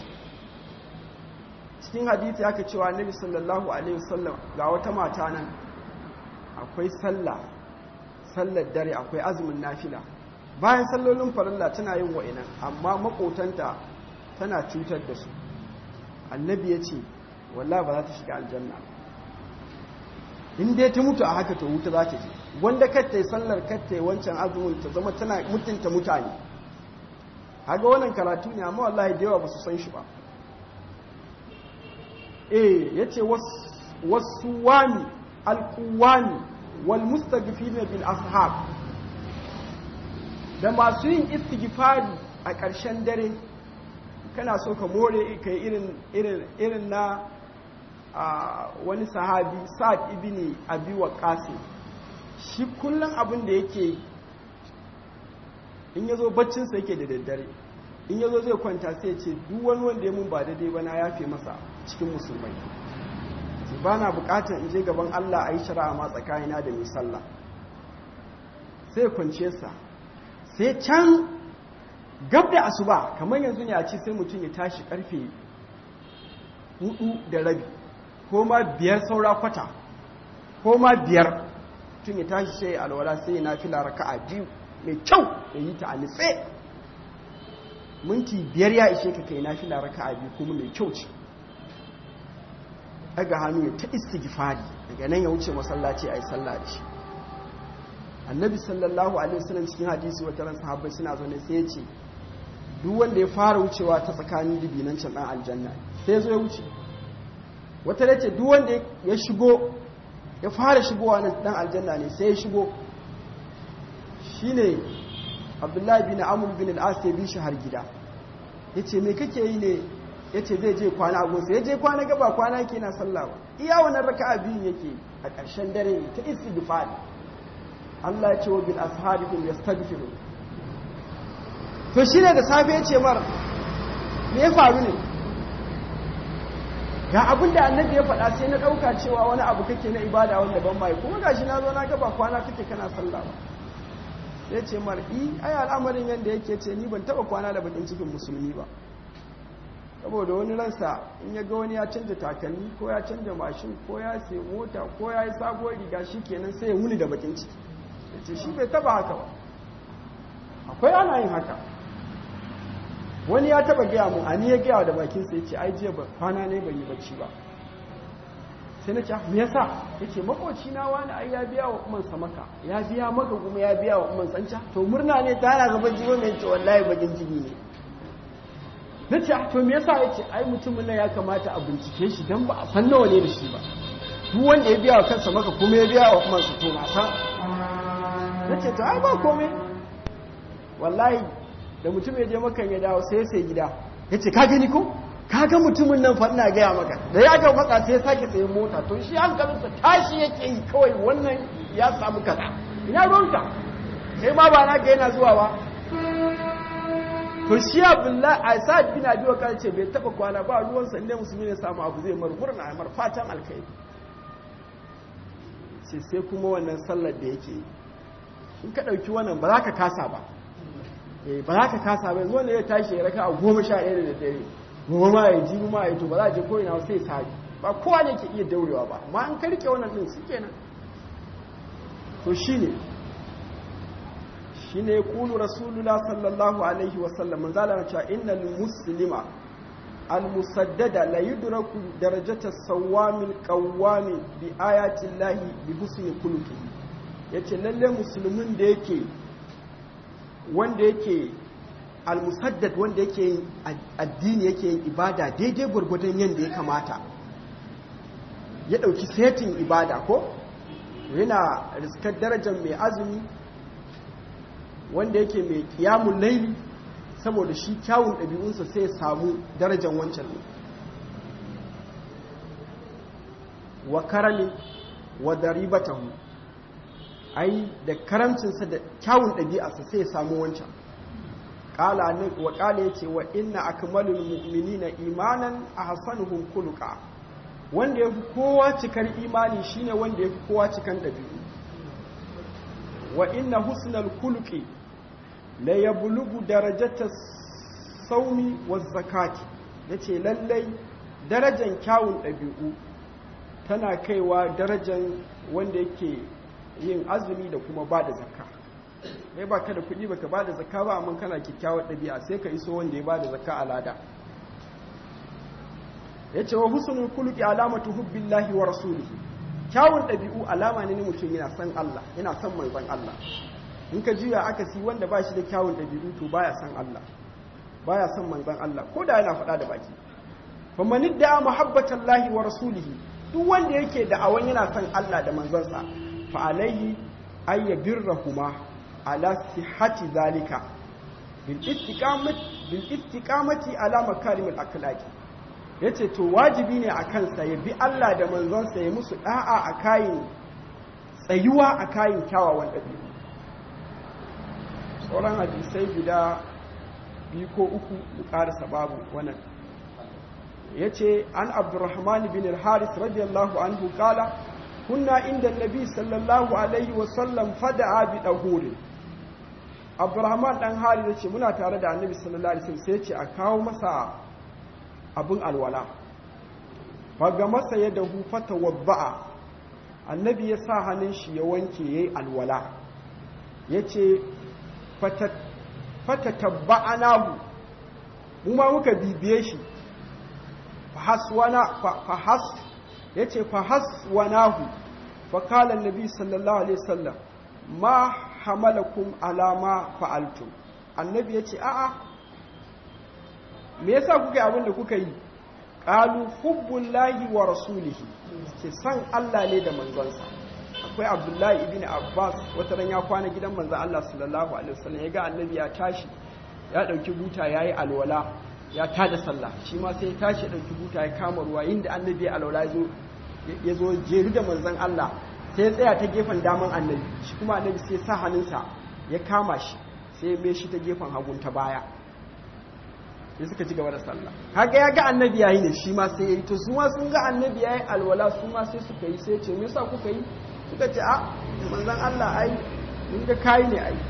cikin hadithi aka cewa nabi sallallahu alaihi wasallam ga wata mata nan akwai sallah sallar dare akwai azumin nafila bayan sallolin farilla tana yin wa'inan amma makotanta tana cutar da su annabi ya ce wallah ba za ta shiga aljanna in dai ta mutu a haka ta wuta za ta je wanda kattai sallar kattai wancan azumin ta zama tana mutunta mutane haga wannan karatu ne amma wallahi da yawa ba su san shi ba eh yace wasu wani alkuwani wal mustaghfirina bil ashab da masu yin istighfari a ƙarshen dare kana so ka more kai irin irin irin na wani sahabi sa'ad ibn abi waqas shi kullum abin da yake in ya zo baccinsa yake da daddare in ya zo zai kwanta sai ce duk wani wanda ya mun ba daidai ba na yafe masa cikin musulmai ba na bukatar in je gaban Allah a yi shari'a ma tsakanina da mai sallah sai kwance sa sai can gab da asuba kamar yanzu ne a ce sai mutum ya tashi karfe hudu da rabi ko ma biyar saura kwata ko ma biyar mutum ya tashi sai alwala sai na fila raka'a biyu mai kyau ya yi ta a nitse minti biyar ya ishe ka kai na fila raka'a biyu kuma mai kyau ce daga hannu ya ta istighfari daga nan ya wuce masallaci a yi sallah da shi annabi sallallahu alaihi wasallam cikin hadisi wata ran sahabbai suna zaune sai ya ce duk wanda ya fara wucewa ta tsakanin dibinan can dan aljanna sai zo ya wuce wata da ce duk wanda ya shigo ya fara shigowa nan dan aljanna ne sai ya shigo shine abdullahi bin amr bin al-as ya bi shi har gida yace me kake yi ne yace zai je kwana a gonsa ya je kwana gaba kwana yake na sallah ba iya wannan raka'a biyun yake a ƙarshen dare ta istighfar Allah ya ce wa bil ashabihim yastaghfiru to shine da safe ya ce mar me ya faru ne ga abin da annabi ya faɗa sai na ɗauka cewa wani abu kake na ibada wanda ban mai kuma gashi na zo na gaba kwana kake kana sallah ba ya ce mar i ai al'amarin yadda yake ce ni ban taɓa kwana da bakin cikin musulmi ba saboda wani ransa in ya ga wani ya canja takalmi ko ya canja mashin ko ya sai mota ko ya yi sabuwar riga shi kenan sai ya wuni da bakin ciki ya ce shi bai taba haka ba akwai ana yin haka wani ya taba gaya mu ani ya gaya da bakinsa ya ce ai jiya kwana ne bai yi bacci ba sai na ce me yasa ya ce makoci na wani ai ya biya wa umar samaka ya biya maka kuma ya biya wa umar tsanca to murna ne ta hana gaban jiwo mai ce wallahi bakin ciki ne na ce to me yasa ya ce ai mutumin nan ya kamata a bincike shi don ba a san nawa ne da shi ba duk wanda ya biya wa kansa maka kuma ya biya wa umar su to na san na ce to ai ba komai wallahi da mutum ya je makan ya dawo sai sai gida ya ce ka gani ko ka ga mutumin nan fa ina gaya maka da ya ga matsa sai ya sake tsaye mota to shi hankalinsa tashi yake yi kawai wannan ya samu kaza ina ruwanka sai ma ba na ga yana zuwa ba to shi abdullahi a sa'ad bin abi wakar ce bai taba kwana ba ruwansa inda musulmi ne samu abu zai mar murna mar fatan alkai sai sai kuma wannan sallar da yake in ka dauki wannan ba za ka kasa ba ba za ka kasa ba yanzu wanda ya tashi ya raka a goma sha ɗaya da dare goma ma ya ji ma ya to ba za a je ko ina sai sabi ba kowa ne ke iya daurewa ba amma an ka rike wannan din shi kenan to shine shine ya kulu rasulullah sallallahu alaihi wasallam man zala cewa innal muslima al musaddada la yudraku darajata sawamil qawwami bi ayati llahi bi husni khuluqihi yace lalle musulmin da yake wanda yake al musaddad wanda yake yin addini yake yin ibada daidai gurgurdan yanda ya kamata ya dauki setin ibada ko yana riskar darajar mai azumi wanda yake mai kiyamun laili saboda shi kyawun ɗabi'unsa sai ya samu darajar wancan ne wa karami wa daribatahu ai da karamcinsa da kyawun ɗabi'arsa sai ya samu wancan wa ƙala ya ce wa inna akmalul mu'minina imanan a hasanuhum kuluka wanda ya fi kowa cikar imani shine wanda ya fi kowa cikan ɗabi'u wa inna husnal kuluki la yablugu darajata saumi wa zakati yace lallai darajan kyawun ɗabi'u tana kaiwa darajan wanda yake yin azumi da kuma ba da zakka kai baka da kuɗi baka ba da zakka ba amma kana kyakkyawar ɗabi'a sai ka iso wanda ya ba da zakka a lada yace wa husnul kuluki alamatu hubbillahi wa rasulihi kyawun ɗabi'u alama ne mutum yana son Allah yana son manzon Allah in ka juya aka si wanda ba shi da kyawun ɗabi'u to baya son Allah baya son manzon Allah ko da yana faɗa da baki faman idda muhabbatan lahi wa rasulihi duk wanda yake da awan yana son Allah da manzonsa fa alaihi ay yabirrahuma ala sihhati zalika bil istiqamati bil istiqamati ala makarimil akhlaqi yace to wajibi ne a kansa ya bi Allah da manzonsa ya musu da'a a kayin tsayuwa a kayin kyawawan ɗabi'u sauran hadisai guda biyu ko uku mu karasa babu wannan ya ce an abdurrahman bin al-haris radiyallahu anhu kala kunna inda nabi sallallahu alaihi wasallam fada'a bi dahurin abdurrahman dan haris ya ce muna tare da annabi sallallahu alaihi wasallam sai ya ce a kawo masa abin alwala faga masa ya dahu fata wabba'a annabi ya sa hannun shi ya wanke ya yi alwala ya ce fata tabba'anahu mu ma muka bibiye shi ya ce fahaswanahu fakalan nabi sallallahu alaihi wasallam ma hamalakum alama fa'altum annabi ya ce a'a me yasa kuka yi abin da kuka yi qalu hubbullahi wa rasulihi ce san Allah ne da manzonsa akwai Abdullahi ibn Abbas wata ran ya kwana gidan manzon Allah sallallahu alaihi wasallam ya ga annabi ya tashi ya dauki buta yayi alwala ya tada sallah shi ma sai ya tashi ya dauki buta ya kama ruwa inda annabi ya alwala yazo yazo jeru da manzon Allah sai ya tsaya ta gefen daman annabi shi kuma annabi sai ya sa hannunsa ya kama shi sai ya mai shi ta gefen hagun ta baya sai suka ci gaba da sallah haka ya ga annabi yayi ne shi ma sai yayi to su ma sun ga annabi yayi alwala su ma sai suka yi sai ce me yasa kuka yi suka ce a manzon Allah ai mun ga kai ne ai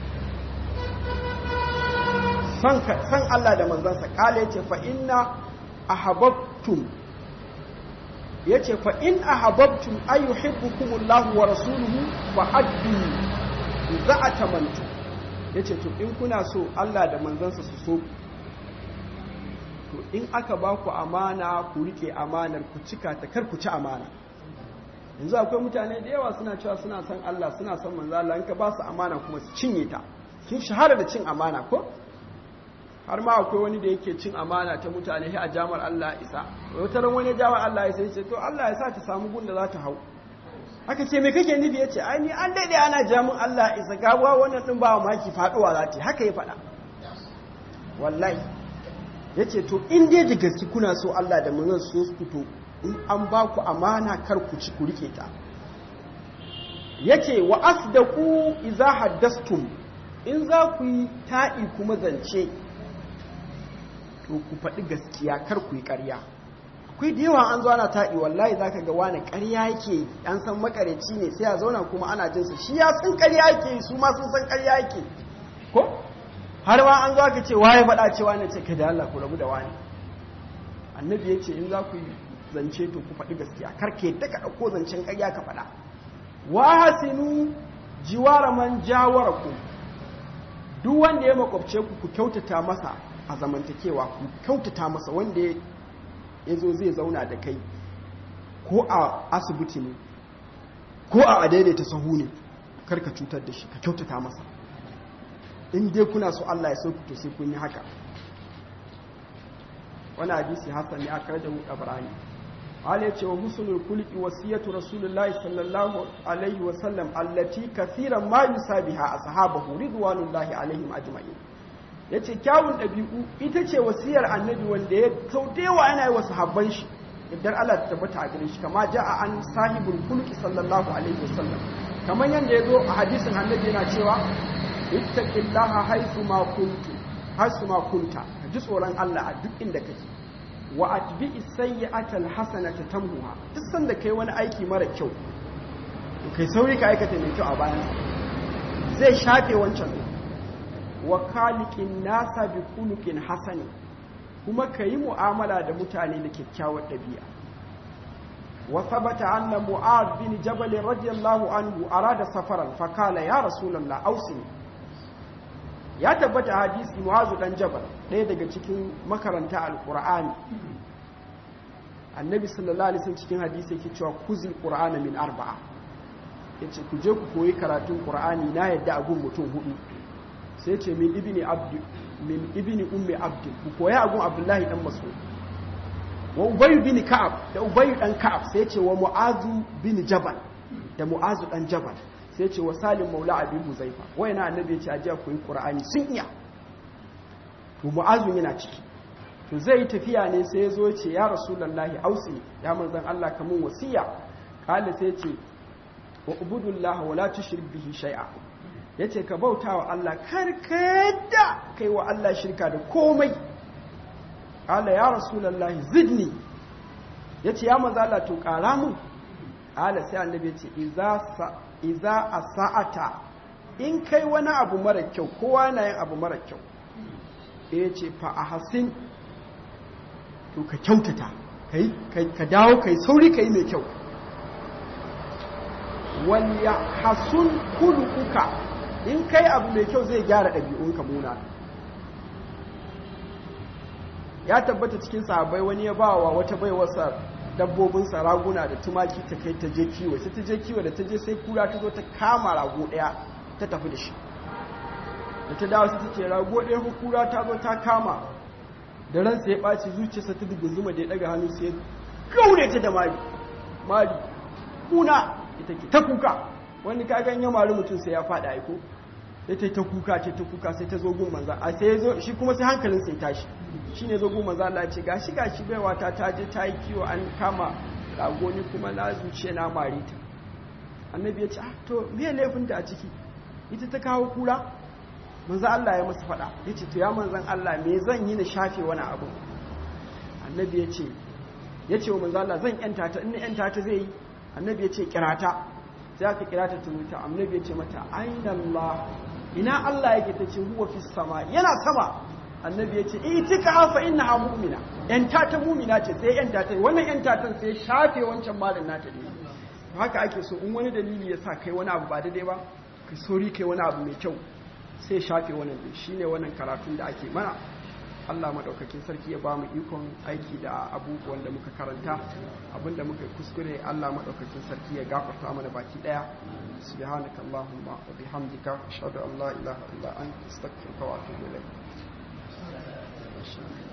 san san Allah da manzon sa kale yace fa inna ahabbtum yace fa in ahabbtum ay yuhibbukumullahu wa rasuluhu fa addu za atamantu yace to in kuna so Allah da manzon sa su so to in aka ba ku amana ku rike amanar ku cika ta kar ku ci amana yanzu akwai mutane da yawa suna cewa suna son Allah suna son manzo Allah in ka ba su amana kuma su cinye ta sun shahara da cin amana ko har ma akwai wani da yake cin amana ta mutane sai a jamar Allah isa wata ran wani jamar Allah isa yace to Allah ya sa ta samu gun da za ta hau aka ce me kake nufi yace ai ni an daidai ana jamin Allah isa gawa wannan din ba maki faduwa za ta haka ya faɗa wallahi ya ce to in dai da gaske kuna so Allah da manzon so su fito in an ba ku amana kar ku ci ku rike ta yace wa asdaqu idza haddastum in za ku yi ta'i kuma zance to ku faɗi gaskiya kar ku yi ƙarya akwai da yawa an zo ana ta'i wallahi zaka ga wani ƙarya yake an san makareci ne sai a zauna kuma ana jinsa shi ya san ƙarya yake su ma sun san ƙarya yake ko har ma an zo aka ce waye faɗa cewa ne ce kai da Allah ku rabu da wani annabi ya ce in za ku yi zance to ku faɗi gaskiya kar ke ta ka ɗauko zancen ƙarya ka faɗa wa hasinu jiwara man jawara ku duk wanda ya makwabce ku ku kyautata masa a zamantakewa ku kyautata masa wanda ya zo zai zauna da kai ko a asibiti ne ko a adaidaita sahu ne kar ka cutar da shi ka kyautata masa in dai kuna so Allah ya sauku to sai kun yi haka wani hadisi hasan ne aka da Ibrahim Allah ce wa husnul kulqi wasiyatu rasulullahi sallallahu alaihi wa sallam allati kathiran ma yusabiha ashabahu ridwanullahi alaihim ajma'in yace kyawun dabi'u ita ce wasiyar annabi wanda ya sautewa yana yi wa sahabban shi idan Allah ta tabbata a gare shi kama ja'a an sahibul kulqi sallallahu alaihi wa sallam kamar yanda yazo a hadisin annabi yana cewa ittaqillaha haythu ma kuntu haythu ma kunta ka ji tsoron Allah a duk inda kake wa atbi'i sayyi'ata alhasanata tamhuha duk sanda kai wani aiki mara kyau to kai sauri ka aikata mai kyau a bayan zai shafe wancan wa khaliqin nasa bi khuluqin hasani kuma kayi mu'amala da mutane da kyakkyawar dabi'a wa thabata anna mu'adh bin jabal radiyallahu anhu arada safaran fa qala ya rasulullah awsini ya tabbata hadisi mu'azu dan jabal ɗaya daga cikin makaranta alqur'ani annabi sallallahu alaihi wasallam cikin hadisi yake cewa kuzil qur'ana min arba'a yace ku je ku koyi karatun qur'ani na yadda a gun mutum hudu sai ce min ibni abd min ibni ummi abd ku koya a gun abdullahi dan mas'ud wa ubay bin ka'ab da ubay dan ka'ab sai ce wa mu'azu bin jabal da mu'azu dan jabal sai ce wa salim maula abin huzaifa wai na annabi ya ce ajiya ku yi ƙura'ani sun iya to mu'azun yana ciki to zai yi tafiya ne sai ya zo ce ya rasulallahi ausi ya manzan Allah kamun wasiya kala sai ce wa ubudullah wa la tushrik bihi shay'a ya ce ka bauta wa Allah karkada kai wa Allah shirka da komai ala ya rasulallahi zidni ya ce ya maza Allah to ƙara mun ala sai annabi ya ce iza a sa'ata in kai wani abu mara kyau kowa na yin abu mara kyau ya ce fa a hasin to ka kyautata ka dawo kai sauri ka yi mai kyau wani hasun kulukuka in kai abu mai kyau zai gyara ɗabi'unka muna ya tabbata cikin sahabbai wani ya ba wa wata baiwarsa dabbobinsa raguna da tumaki ta kai ta je kiwo sai ta je kiwo da ta je sai kura ta zo ta kama rago ɗaya ta tafi da shi da ta dawo sai ta ce rago ɗaya ko kura ta zo ta kama da ransa ya ɓaci zuciyarsa ta zuma da ya ɗaga hannu sai ya gaure ta da mari mari kuna ita ke ta kuka wani kagan ya mari mutum sai ya faɗa aiko ya ta kuka ce ta kuka sai ta zo gun manza a sai ya zo shi kuma sai hankalin sai tashi shi ne zo gun manza Allah ce gashi gashi baiwa ta ta je ta yi kiwo an kama rago ni kuma na zuciya na mari ta annabi ya ce ah to me laifin ta a ciki ita ta kawo kura manzo Allah ya masa faɗa ya ce to ya manzan Allah me zan yi na shafe wani abu annabi ya ce ya ce wa manzo Allah zan yanta ta in yanta ta zai yi annabi ya ce kirata sai aka kirata ta wuta annabi ya ce mata aina Allah ina Allah yake ta ce huwa fi sama yana sama annabi ya ce itika fa innaha mu'mina yanta ta mu'mina ce sai yanta ta wannan yanta ta sai shafe wancan malin nata ne haka ake so in wani dalili ya sa kai wani abu ba daidai ba kai sori kai wani abu mai kyau sai shafe wannan din shine wannan karatun da ake mana Allah maɗaukakin sarki ya ba mu ikon aiki da abubuwan da muka karanta abinda muka kuskure Allah maɗaukakin sarki ya gafarta mana baki ɗaya subhanaka allahumma wa bihamdika ashhadu an la ilaha illa anta astaghfiruka wa atubu ilayk